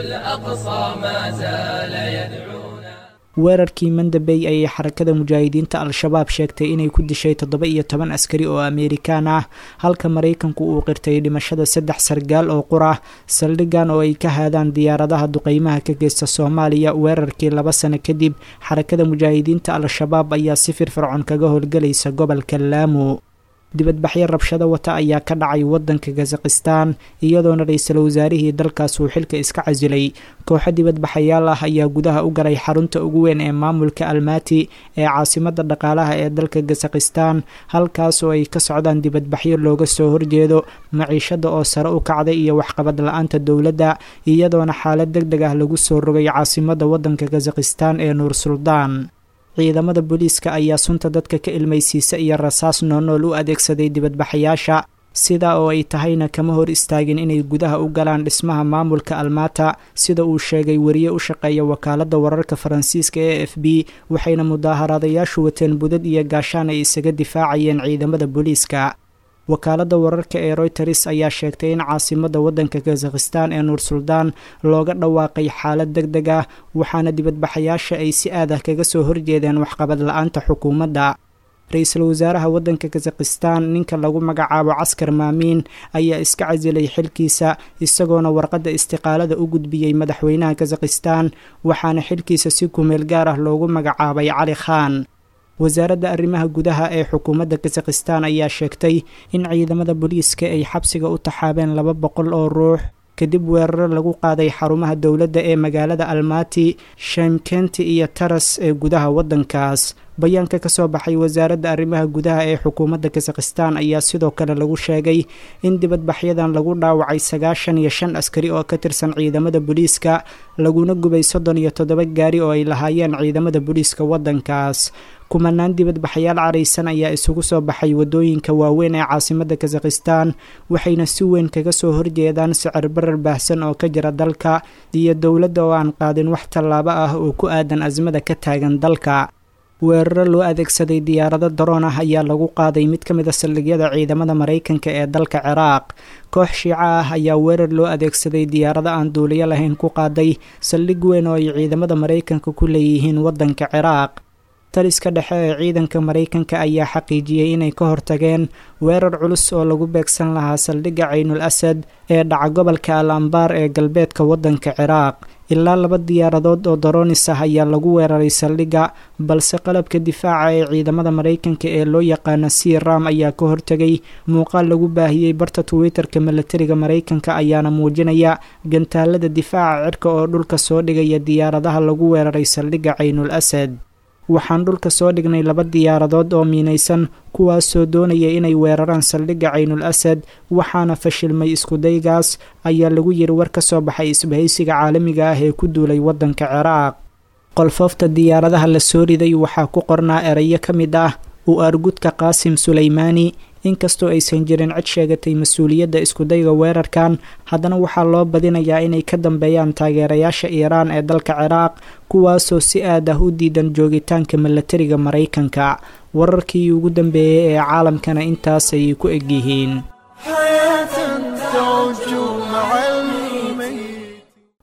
weerarkii mandabey ayay xarakada mujaahidiinta al-shabaab sheegtay inay ku dishay toddoba iyo toban askari oo ameerikaan ah halka maraykanku uu qirtay dhimashada saddex sargaal oo qur ah saldhigan oo ay ka haadaan diyaaradaha duqeymaha ka geysta soomaaliya weerarkii laba sano kadib xarakada mujaahidiinta al-shabaab ayaa si firfircoon kaga howlgelaysa gobolka laamu dibadbaxyo rabshado wata ayaa ka dhacay wadanka kazakhistan iyadoona ra-iisul wasaarihii dalkaas uu xilka iska casilay kooxo dibadbaxayaal ah ayaa gudaha u galay xarunta ugu weyn ee maamulka almati ee caasimada dhaqaalaha ee dalka kazakhistan halkaas oo ay ka socdaan dibadbaxyo looga soo horjeedo maciishada oo sare u kacday iyo waxqabad la-aanta dowladda iyadoona xaalad deg deg ah lagu soo rogay caasimada wadanka kazakhistan ee nuur suldaan ciidamada booliiska ayaa sunta dadka ka ilmaysiisa iyo rasaas noonool u adeegsaday dibadbaxayaasha sidaa oo ay tahayna kama hor istaagin inay gudaha u galaan dhismaha maamulka almata sida uu sheegay wariye u shaqeeya wakaaladda wararka faransiiska e f b waxayna mudaaharaadayaashu wateen budad iyo gaashaan ay isaga difaacayeen ciidamada booliiska wakaaladda wararka ee royters ayaa sheegtay in caasimada wadanka kazakhistan ee nuur suldaan looga dhawaaqay xaalad deg deg ah waxaana dibadbaxayaasha ay si aad ah kaga soo horjeedeen waxqabad la-aanta xukuumadda ra-iisul wasaaraha wadanka kazakhistan ninka lagu magacaabo caskar maamiin ayaa iska casilay xilkiisa isagoona warqadda istiqaalada u gudbiyey madaxweynaha kazakhistan waxaana xilkiisa si kumeel gaar ah loogu magacaabay cali khan wasaaradda arrimaha gudaha ee xukuumadda kazakhistan ayaa sheegtay in ciidamada booliiska ay xabsiga u taxaabeen laba boqol oo ruux kadib weeraro lagu qaaday xarumaha dowladda ee magaalada almati shemkenti iyo taras ee gudaha waddankaas bayaanka ka soo baxay wasaaradda arrimaha gudaha ee xukuumadda kazakhistan ayaa sidoo kale lagu sheegay in dibadbaxyadan lagu dhaawacay sagaashan iyo shan askari oo ka tirsan ciidamada booliiska laguna gubay soddon iyo toddoba gaari oo ay lahaayeen ciidamada booliiska waddankaas kumanaan dibadbaxayaal caraysan ayaa isugu soo baxay waddooyinka waaweyn ee caasimada kazakhistan waxayna si weyn kaga soo horjeedaan sicir barar baahsan oo ka jira dalka iyo dowladda oo aan qaadin wax tallaabo ah oo ku aadan asmada ka taagan dalka weeraro loo adeegsaday diyaarado daroon ah ayaa lagu qaaday mid ka mid a saldhigyada ciidamada maraykanka ee dalka ciraaq koox shiico ah ayaa weerar loo adeegsaday diyaarado aan duuliyo lahayn ku qaaday saldhig weyn oo ay ciidamada maraykanka ku leeyihiin waddanka ciraaq taliska dhexe ee ciidanka maraykanka ayaa xaqiijiyey inay ka hortageen weerar culus oo lagu beegsan lahaa saldhigga caynul asad ee dhaca gobolka al ambaar ee galbeedka waddanka ciraaq ilaa laba diyaaradood oo daroonis ah ayaa lagu weeraray saldhigga balse qalabka difaaca ee ciidamada maraykanka ee loo yaqaano c ram ayaa ka hortegay muuqaal lagu baahiyey barta twitter-ka milatariga maraykanka ayaana muujinaya gantaalada difaaca cirka oo dhulka soo dhigaya diyaaradaha lagu weeraray saldhigga caynul asad waxaan dhulka soo dhignay laba diyaaradood oo miinaysan kuwaasoo doonaya inay weeraraan saldhigga caynul asad waxaana fashilmay iskudaygaas ayaa lagu yiri war ka soo baxay isbahaysiga caalamiga ah ee ku duulay waddanka ciraaq qolfoofta diyaaradaha la soo riday waxaa ku qornaa erayo ka mid ah u argudka qaasim sulaymaani inkastoo aysan jirin cid sheegatay mas-uuliyadda iskudayga weerarkan haddana waxaa loo badinayaa inay ka dambeeyaan taageerayaasha iiraan ee dalka ciraaq kuwaasoo si aad ah u diidan joogitaanka milatariga maraykanka wararkii ugu dambeeyey ee caalamkana intaas ayay ku egyihiin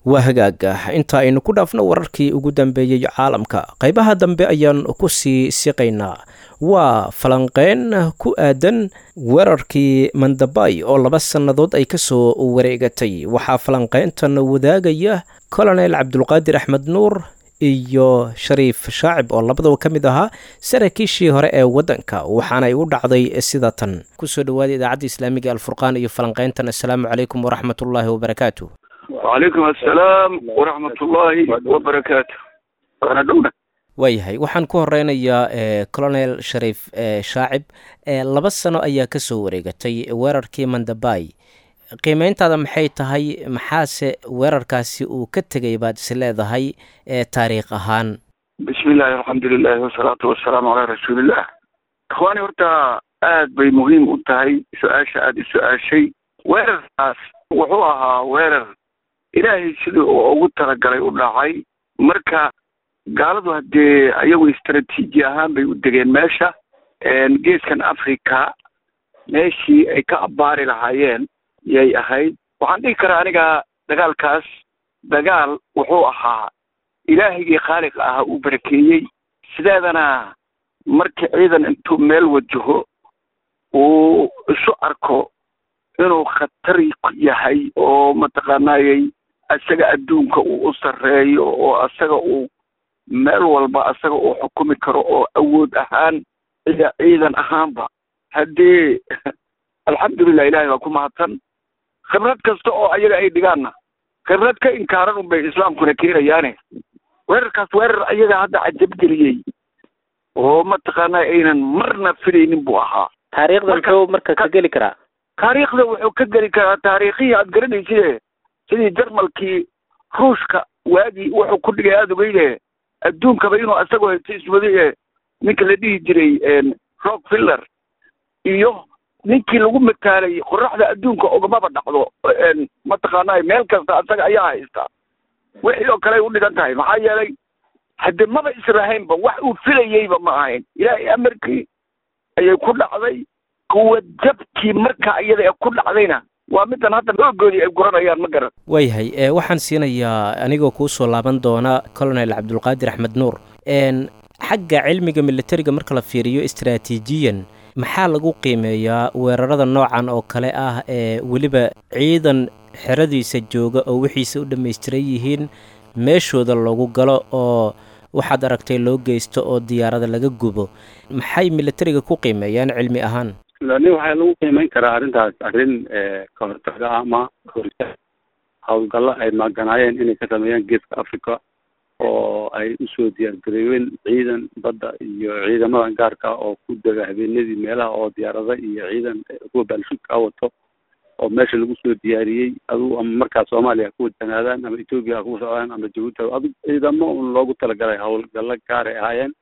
waa hagaaga inta aynu ku dhaafno wararkii ugu dambeeyey caalamka qaybaha dambe ayaan ku sii siqaynaa waa falanqeyn ku aadan weerarkii mandabay oo laba sannadood ay ka soo wareegatay waxaa falanqeyntan wadaagaya colonel cabdulqaadir axmed nuur iyo shariif shaacib oo labadaba ka mid ahaa saraakiishii hore ee waddanka waxaana ay u dhacday sida tan kusoo dhawaada idaacadda islaamiga alfurqaan iyo falanqeyntan assalaamu calaykum waraxmatullaahi wabarakaatu wacalaykum assalaam waraxmatullaahi wabarakaatu waana dhowna waayahay waxaan ku horeynayaa colonel shariif shaacib laba sano ayaa ka soo wareegatay weerarkii mandabay qiimeyntaada maxay tahay maxaase weerarkaasi uu ka tegay baad is leedahay taariikh ahaan bismi illaahi alxamdulilahi wasalaatu wasalaamu calaa rasuulillah ikhwaani horta aad bay muhiim u tahay su-aasha aada i su-aashay weerarkaas wuxuu ahaa weerar ilaahay sidii uu ugu talagalay u dhacay marka gaaladu haddee ayagu istraatiiji ahaan bay u degeen meesha geeskan africa meeshii ay ka abbaari lahaayeen yay ahayd waxaan dhihi karaa aniga dagaalkaas dagaal wuxuu ahaa ilaahigii khaaliq ahaa uu barakeeyey sideedana markii ciidan intuu meel wajaho uu isu arko inuu khatar yahay oo mataqaanaayey isaga adduunka uu u sarreeyo oo isaga uu meel walba isaga uu xukumi karo oo awood ahaan iyo ciidan ahaanba haddii alxamdulilah ilahay baa ku mahadsan khibrad kasta oo ayaga ay dhigaanna khibrad ka inkaaran un bay islaamkuna keenayaane weerarkaas weerar ayaga hadda cajabgeliyey oo mataqaanaa aynan marna filaynin buu ahaa taariikhda muxuu marka ka geli karaa taariikhda wuxuu ka geli karaa taariikhihii aad garanayside sidii jarmalkii ruushka waagii wuxuu ku dhigay aada ogeyde adduunkaba inuu isagoo haysto iswadaye ninka la dhihi jiray rockfiller iyo ninkii lagu mataalay qoraxda adduunka ogamaba dhacdo mataqaanaa meel kasta isaga ayaa haysta wixii oo kale ay u dhigan tahay maxaa yeelay hadde maba israhaynba wax uu filayeyba ma ahayn ilaahay amarkii ayay ku dhacday kuwa jabkii marka iyada ee ku dhacdayna waa midan hadda oogoodii ay guranayaan ma garan waayahay waxaan siinayaa anigoo kuu soo laaban doona colonel cabdulqaadir axmed nuur xagga cilmiga militariga marka la fiiriyo istraatiijiyan maxaa lagu qiimeeyaa weerarada noocan oo kale ah ee weliba ciidan xeradiisa jooga oo wixiisa u dhammaystiran yihiin meeshooda loogu galo oo waxaad aragtay loo geysto oo diyaarada laga gubo maxay militariga ku qiimeeyaan cilmi ahaan lani waxaa lagu qiimeyn karaa arrintaas arrin ka hortaga ama horta howlgallo ay maaganaayeen inay ka sameeyaan geeska africa oo ay usoo diyaargareeyeen ciidan badda iyo ciidamadan gaarka oo ku dega habeenadii meelaha oo diyaarada iyo ciidan kuwa baalshudka wato oo meesha lagu soo diyaariyey adugu ama markaa soomaaliya ha ku wajahnaadaan ama etoobiya ha ku socdaan ama jabuuti adug ciidamo un loogu talagalay howlgallo gaaray ahaayeen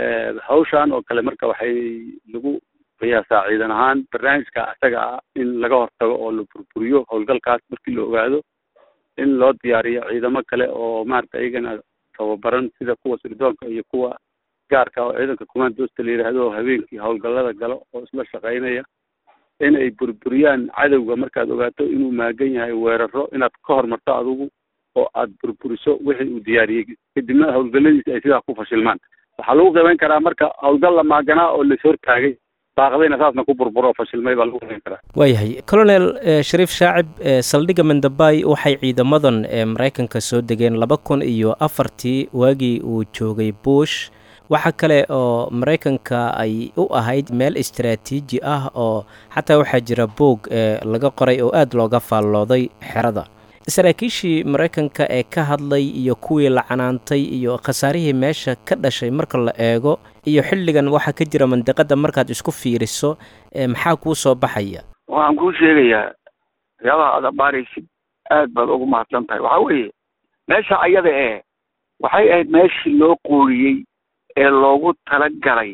hawshan oo kale marka waxay lagu qiyaasaa ciidan ahaan barnaamijka isaga ah in laga hortago oo la burburiyo howlgalkaas markii la ogaado in loo diyaariyo ciidamo kale oo maarata iyagana tababaran sida kuwa sirdoonka iyo kuwa gaarka oo ciidanka commandoosta la yidhaahdo oo habeenkii howlgallada galo oo isla shaqaynaya in ay burburiyaan cadowga markaad ogaato inuu maagan yahay weeraro inaad ka hormarto adigu oo aad burburiso wixii uu diyaariyey kadibna howlgalladiisa ay sidaa ku fashilmaan waxaa lagu qiimeyn karaa marka howlgal la maaganaa oo lais hortaagay baaqdayna saasna ku burburo oo fashilmay baa lagu qiimeyn karaa waayahay colonel shariif shaacib saldhigga mandabay waxay ciidamadan maraykanka soo degeen laba kun iyo afartii waagii uu joogay bush waxa kale oo maraykanka ay u ahayd meel istaraatiiji ah oo xataa waxaa jira boog laga qoray oo aada looga faallooday xerada saraakiishii maraykanka ee ka hadlay iyo kuwii la canaantay iyo khasaarihii meesha ka dhashay marka la eego iyo xilligan waxaa ka jira mandiqadda markaad isku fiiriso maxaa kuu soo baxaya waxaan kuu sheegayaa waxyaabaha aad abaaraysid aad baad ugu mahadsan tahay waxaa weeye meesha ayada ee waxay ahayd meeshii loo qooriyey ee loogu talagalay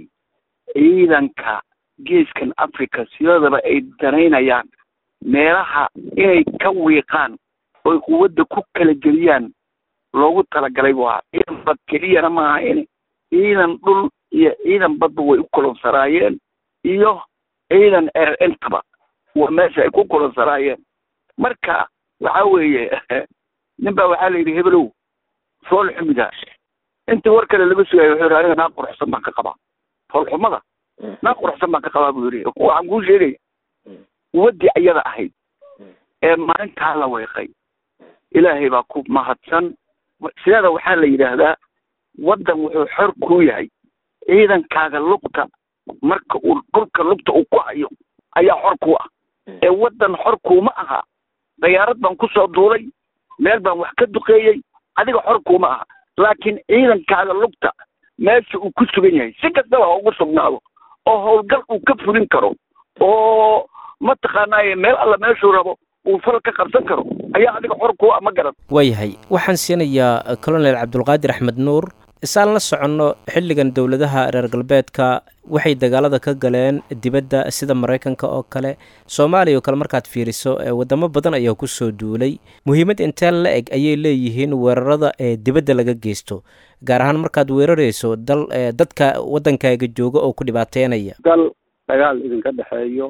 ciidanka geeskan africa sidoodaba ay danaynayaan meelaha inay ka wiiqaan oy quwadda ku kala geliyaan loogu talagalay buu ahaa ciidan bad keliyana ma ahayn ciidan dhul iyo ciidan badba way u kulonsanaayeen iyo ciidan erer intaba waa meesha ay ku kulonsanaayeen marka waxa weeye nin baa waxaa la yidhi hebelow fool xumidaa intii war kale laga sugaayo wuxuu yidhi aniga naa quruxsan baan ka qabaa foolxumada naa quruxsan baan ka qabaa buu yidhi waxaan kuu sheegaya waddii ayada ahayd ee maalintaa la weeqay ilaahay baa ku mahadsan sideeda waxaa la yidhaahdaa waddan wuxuu xor kuu yahay ciidankaaga lugta marka uu dhulka lugta uu ku hayo ayaa xor kuu ah ee waddan xor kuuma aha dayaarad baan ku soo duulay meel baan wax ka duqeeyey adiga xor kuuma aha laakiin ciidankaaga lugta meesha uu ku sugan yahay si kastaba ha ugu sugnaado oo howlgal uu ka fulin karo oo mataqaanaaye meel alla meeshuu rabo uu fal ka qabsan karo ayaa adiga xor kuu ah ma garan waayahay waxaan siinayaa colonel cabdulqaadir axmed nuur isaan la soconno xilligan dowladaha reer galbeedka waxay dagaalada ka galeen dibadda sida maraykanka oo kale soomaaliya oo kale markaad fiiriso wadamo badan ayaa kusoo duulay muhiimad intee la eg ayay leeyihiin weerarada ee dibadda laga geysto gaar ahaan markaad weerarayso dal dadka waddankaaga jooga oo ku dhibaateynaya dal dagaal idinka dhexeeyo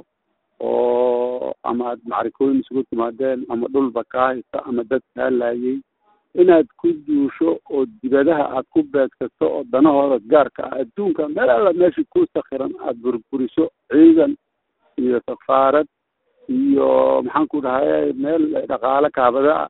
oo ama aad macrikooyin isugu timaadeen ama dhulba kaa haysta ama dad kaa laayay inaad ku duusho oo dibadaha aad ku beegsato oo danahooda gaarka ah adduunka meel alla meesha ku sakhiran aada burburiso ciidan iyo safaarad iyo maxaan ku dhahay meel dhaqaale kaabada ah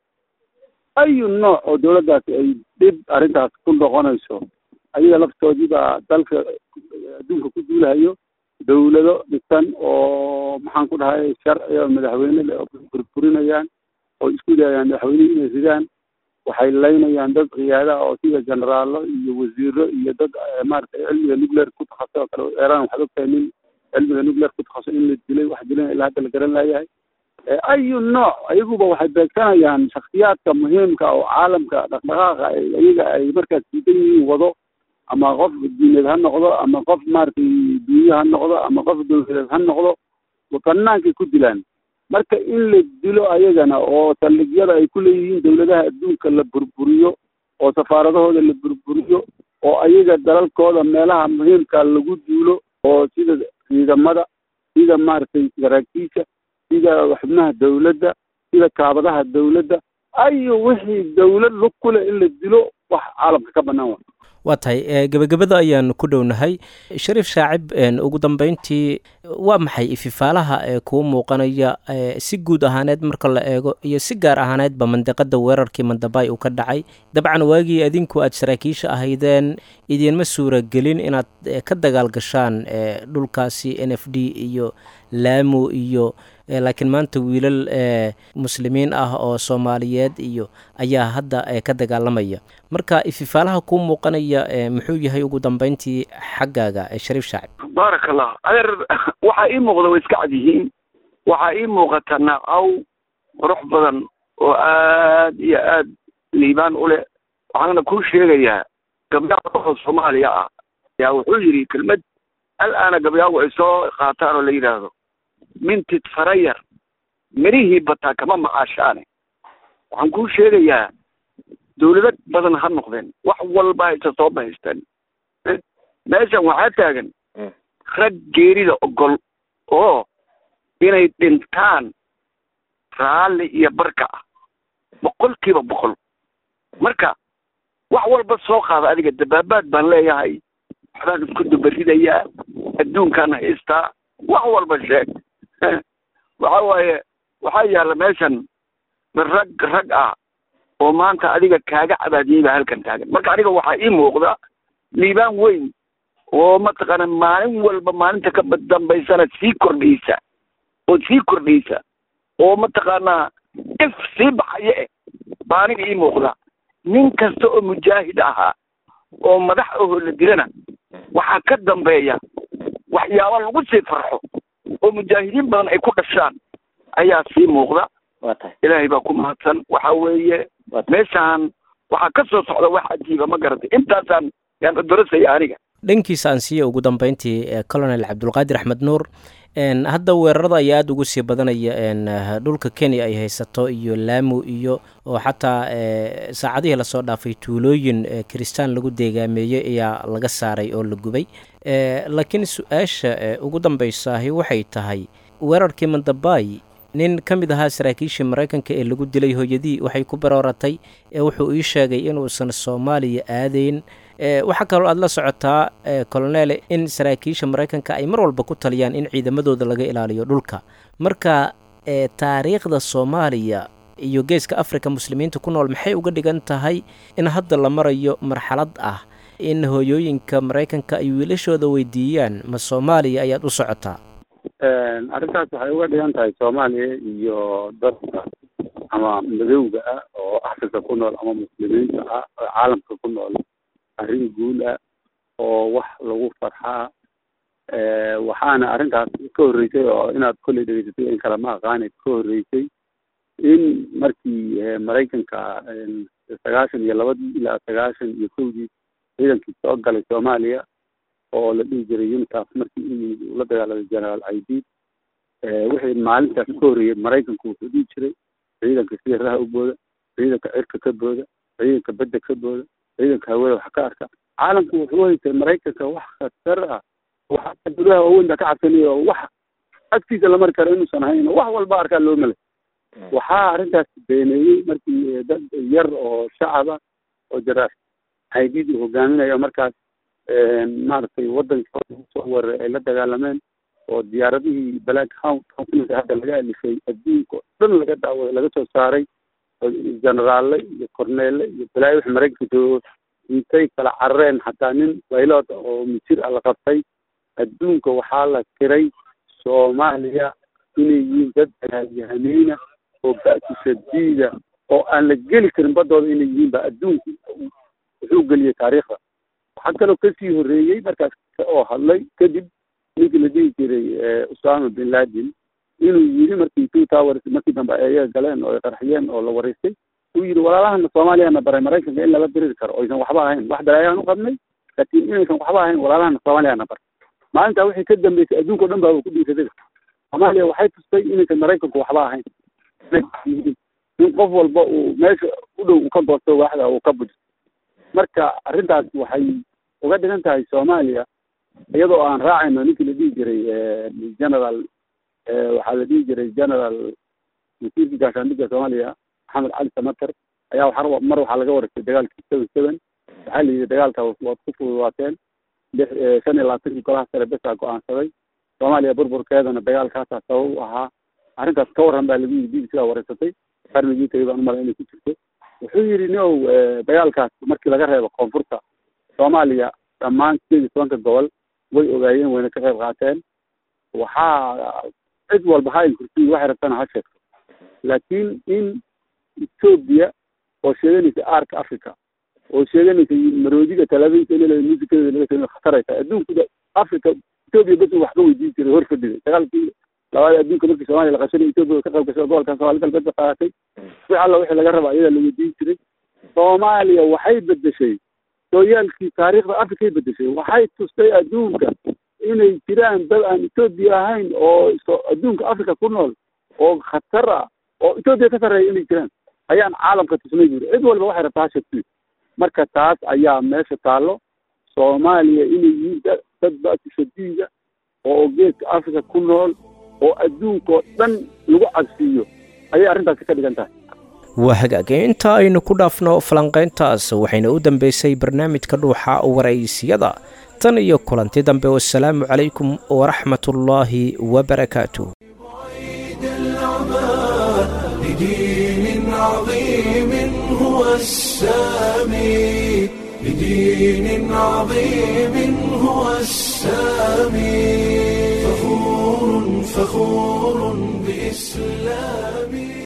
ayu nooc oo dawladdaasi ay dhib arrintaas ku noqonayso ayaga laftoodii baa dalka adduunka ku duulahayo dawlado dhisan oo maxaan ku dhahay sharciga madaxweyne le oo burburinayaan oo isku dayayaan madaxweynihii inay ridaan waxay laynayaan dad khiyaada oo sida generaalo iyo wasiiro iyo dad maaragtay cilmiga nuclear ku takhasus oo kale eeraan waxaad ogtahay nin cilmiga nuclear ku takhasus in la dilay wax dilana ilaa hadda la garan laayahay ayu nooc ayaguba waxay beegsanayaan shaksiyaadka muhiimka oo caalamka dhaqdhaqaaqa iyaga ay markaas diidan yihiin wado ama qof diineed ha noqdo ama qof maaragtay duunye ha noqdo ama qof dawladeed ha noqdo banaankay ku dilaan marka in la dilo ayagana oo saldhigyada ay ku leeyihiin dawladaha adduunka la burburiyo oo safaaradahooda la burburiyo oo ayaga dalalkooda meelaha muhiimka lagu duulo oo sida ciidamada sida maaragtay saraakiisha sida xubnaha dawladda sida kaabadaha dawladda ayo wixii dawlad lug ku leh in la dilo wax caalamka ka bannaan wa waa tahay gebagabada ayaan ku dhownahay shariif shaacib ugu dambeyntii waa maxay ififaalaha ee kuu muuqanaya si guud ahaaneed marka la eego iyo si gaar ahaaneedba mandiqada weerarkii mandabay uu ka dhacay dabcan waagii adinku aad saraakiisha ahaydeen idiinma suuragelin inaad ka dagaal gashaan dhulkaasi n f d iyo laamo iyo laakiin maanta wiilal muslimiin ah oo soomaaliyeed iyo ayaa hadda ka dagaalamaya marka ififaalaha kuu muuqanaya muxuu yahay ugu dambeyntii xaggaaga shariif shaacib baaraka allah adeer waxaa ii muuqda way iska cad yihiin waxaa ii muuqata naacaw qurux badan oo aad iyo aad liibaan u leh waxaana kuu sheegayaa gabyaaga oo soomaaliya ah yaa wuxuu yidhi kelmad al-aana gabyaagu ay soo qaataan oo la yidhaahdo mintid farayar mirihii bataa kama macaashaane waxaan kuu sheegayaa dawlado badan ha noqdeen wax walba haysa soo bahaysteen meeshan waxaa taagan rag geerida ogol oo inay dhintaan raalli iyo barka ah boqolkiiba boqol marka wax walba soo qaada adiga dabaabaad baan leeyahay waxbaan isku dubaridayaa adduunkaan haystaa wax walba sheeg waxa waaye waxaa yaalla meeshan rag rag ah oo maanta adiga kaaga cabaadiyey baa halkan taagan marka aniga waxaa ii muuqda liibaan weyn oo mataqaana maalin walba maalinta ka dambaysana sii kordhaysa oo sii kordhaysa oo mataqaanaa if sii baxaya eh baa aniga ii muuqda nin kasta oo mujaahid ahaa oo madax ahoo la dilana waxaa ka dambeeya waxyaaba lagu sii farxo oo mujaahidiin badan ay ku dhashaan ayaa sii muuqda ilaahay baa ku mahadsan waxa weeye meeshaan waxaa ka soo socda wax cajiiba ma garatay intaasaan yaan odorasaya aniga dhankiisa aan siiya ugu dambeyntii colonel cabdulqaadir axmed nuur hadda weerarada ayaa aada ugu sii badanaya dhulka kenya ay haysato iyo laamo iyo oo xataa saacadihii lasoo dhaafay tuulooyin kiristaan lagu deegaameeyey ayaa laga saaray oo la gubay laakiin su-aasha ugu dambeysaahi waxay tahay weerarkii mandabay nin ka mid ahaa saraakiishii maraykanka ee lagu dilay hooyadii waxay ku barooratay ee wuxuu ii sheegay inuusan soomaaliya aadayn waxaa kaloo aada la socotaa colonel in saraakiisha maraykanka ay mar walba ku taliyaan in ciidamadooda laga ilaaliyo dhulka marka taariikhda soomaaliya iyo geeska africa muslimiinta ku nool maxay uga dhigan tahay in hadda la marayo marxalad ah in hooyooyinka maraykanka ay wiilashooda weydiiyaan ma soomaaliya ayaad u socotaa arrintaas waxay uga dhigan tahay soomaaliya iyo dadka ama madowga ah oo africa ku nool ama muslimiinta ah oo caalamka ku nool arrin guul ah oo wax lagu farxaa waxaana arrintaas ka horreysay oo inaad kolley dhegeysatay in kale ma aqaanay ka horreysay in markii maraykanka sagaashan iyo labadii ilaa sagaashan iyo kowdii ciidankii soo galay soomaaliya oo la dhihi jiray unitaf markii u yimid uu la dagaalamay generaal aidiid wixii maalintaas ka horreeyey maraykanku wuxuu dhihi jiray ciidanka sida raha u booda ciidanka cirka ka booda ciidanka bedda ka booda ciidanka hawada wax ka arka caalamku wuxuu haystay maraykanka wax khatar ah waxa gudaha waaweyn baa ka cabsanaya oo wax agtiisa la mari karo inuusan ahayn wax walba arkaa loo melay waxaa arrintaas beeneeyey markii dad yar oo shacaba oo jaraaf aidiid uu hogaaminayo markaas maaragtay waddanka soo weeraray ay la dagaalameen oo diyaaradihii black hound companyga hadda laga alifay adduunka oo dhan laga daawaday laga soo saaray generaale iyo corneele iyo balaayo wix maraykanka joogo intay kala carareen xataa nin baylot oo misir ah la qabtay adduunka waxaa la tiray soomaaliya inay yihiin dad dagaalyahaneyna oo ba'si shadiida oo aan la geli karin baddooda inay yihiin ba adduunku wuxuu geliyey taariikhda waxaa kaloo kasii horreeyey markaas oo hadlay kadib ninkii la dhihi jiray usama bin laden inuu yidhi markii two towers markii dambe ay ayaga galeen oo ay qarxiyeen oo la waraystay uu yidhi walaalahana soomaaliyana baray maraykanka in lala diriri karo oysan waxba ahayn wax dalaayaan u qabnay laakiin inaysan waxba ahayn walaalahana soomaaliyana baray maalintaa wixii ka dambeysay adduunka o dhan baaba ku dhiiraday soomaaliya waxay tustay inaysan maraykanku waxba ahayn in qof walba uu meesha u dhow uu ka goosto waaxda uu ka bujo marka arrintaas waxay uga dhigan tahay soomaaliya iyadoo aan raacayno ninkii la dhihi jiray general waxaa la dhihi jiray general wasiirkii gaashaandhigga soomaaliya maxamed cali samater ayaa waxa mar waxaa laga wareystay dagaalkii seven seven waxaa la yidhi dagaalka waad ku fududaateen shan iyo labaatankii golaha sare besaa go-aansaday soomaaliya burburkeedana dagaalkaasaa sabab u ahaa arrintaas ka warran baa lagu yidhi b b c aa wareysatay qarnigii tagay baan umala inay ku jirto wuxuu yidhi niow dagaalkaas markii laga reebo koonfurta soomaaliya dhammaan sideed iyo tobanka gobol way ogaayeen wayna ka qayb qaateen waxaa cid walba ha inkursiyi waxay rabtana ha sheegto laakiin in etoobiya oo sheeganaysa aarka africa oo sheeganaysa maroodiga talaabinka in muusikadeeda laga soo khataraysa adduunka africa etoobiya bas wax ka weydiin jiray hor fadhiday dagaalkii labaad adduunka markii soomaaliya la qashanay etoobiya ka qayb gashay gobolka soomaali galbeed ba qaadatay wix alla wixii laga raba ayadaa la weydiin jiray soomaaliya waxay bedeshay sooyaalkii taariikhda africay bedeshay waxay tustay adduunka inay jiraan dad aan etoobiya ahayn oo adduunka africa ku nool oo khatar ah oo etoobiya ka sarreeya inay jiraan ayaan caalamka tusnay buuri cid walba waxay rabtaa hashagti marka taas ayaa meesha taallo soomaaliya inay yihiin dad ba'si shadiida oo geeska africa ku nool oo adduunka oo dhan lagu cabsiiyo ayay arrintaasi ka dhigan tahay waa hagaage inta aynu ku dhaafno falanqayntaas waxayna u dambeysay barnaamijka dhuuxa waraysiyada tan iyo kulanti dambe wasalaamu calaykum waraxmatullaahi wabarakaatu لدين عظيم هو السامي لدين عظيم هو السامي فخور فخور بإسلامي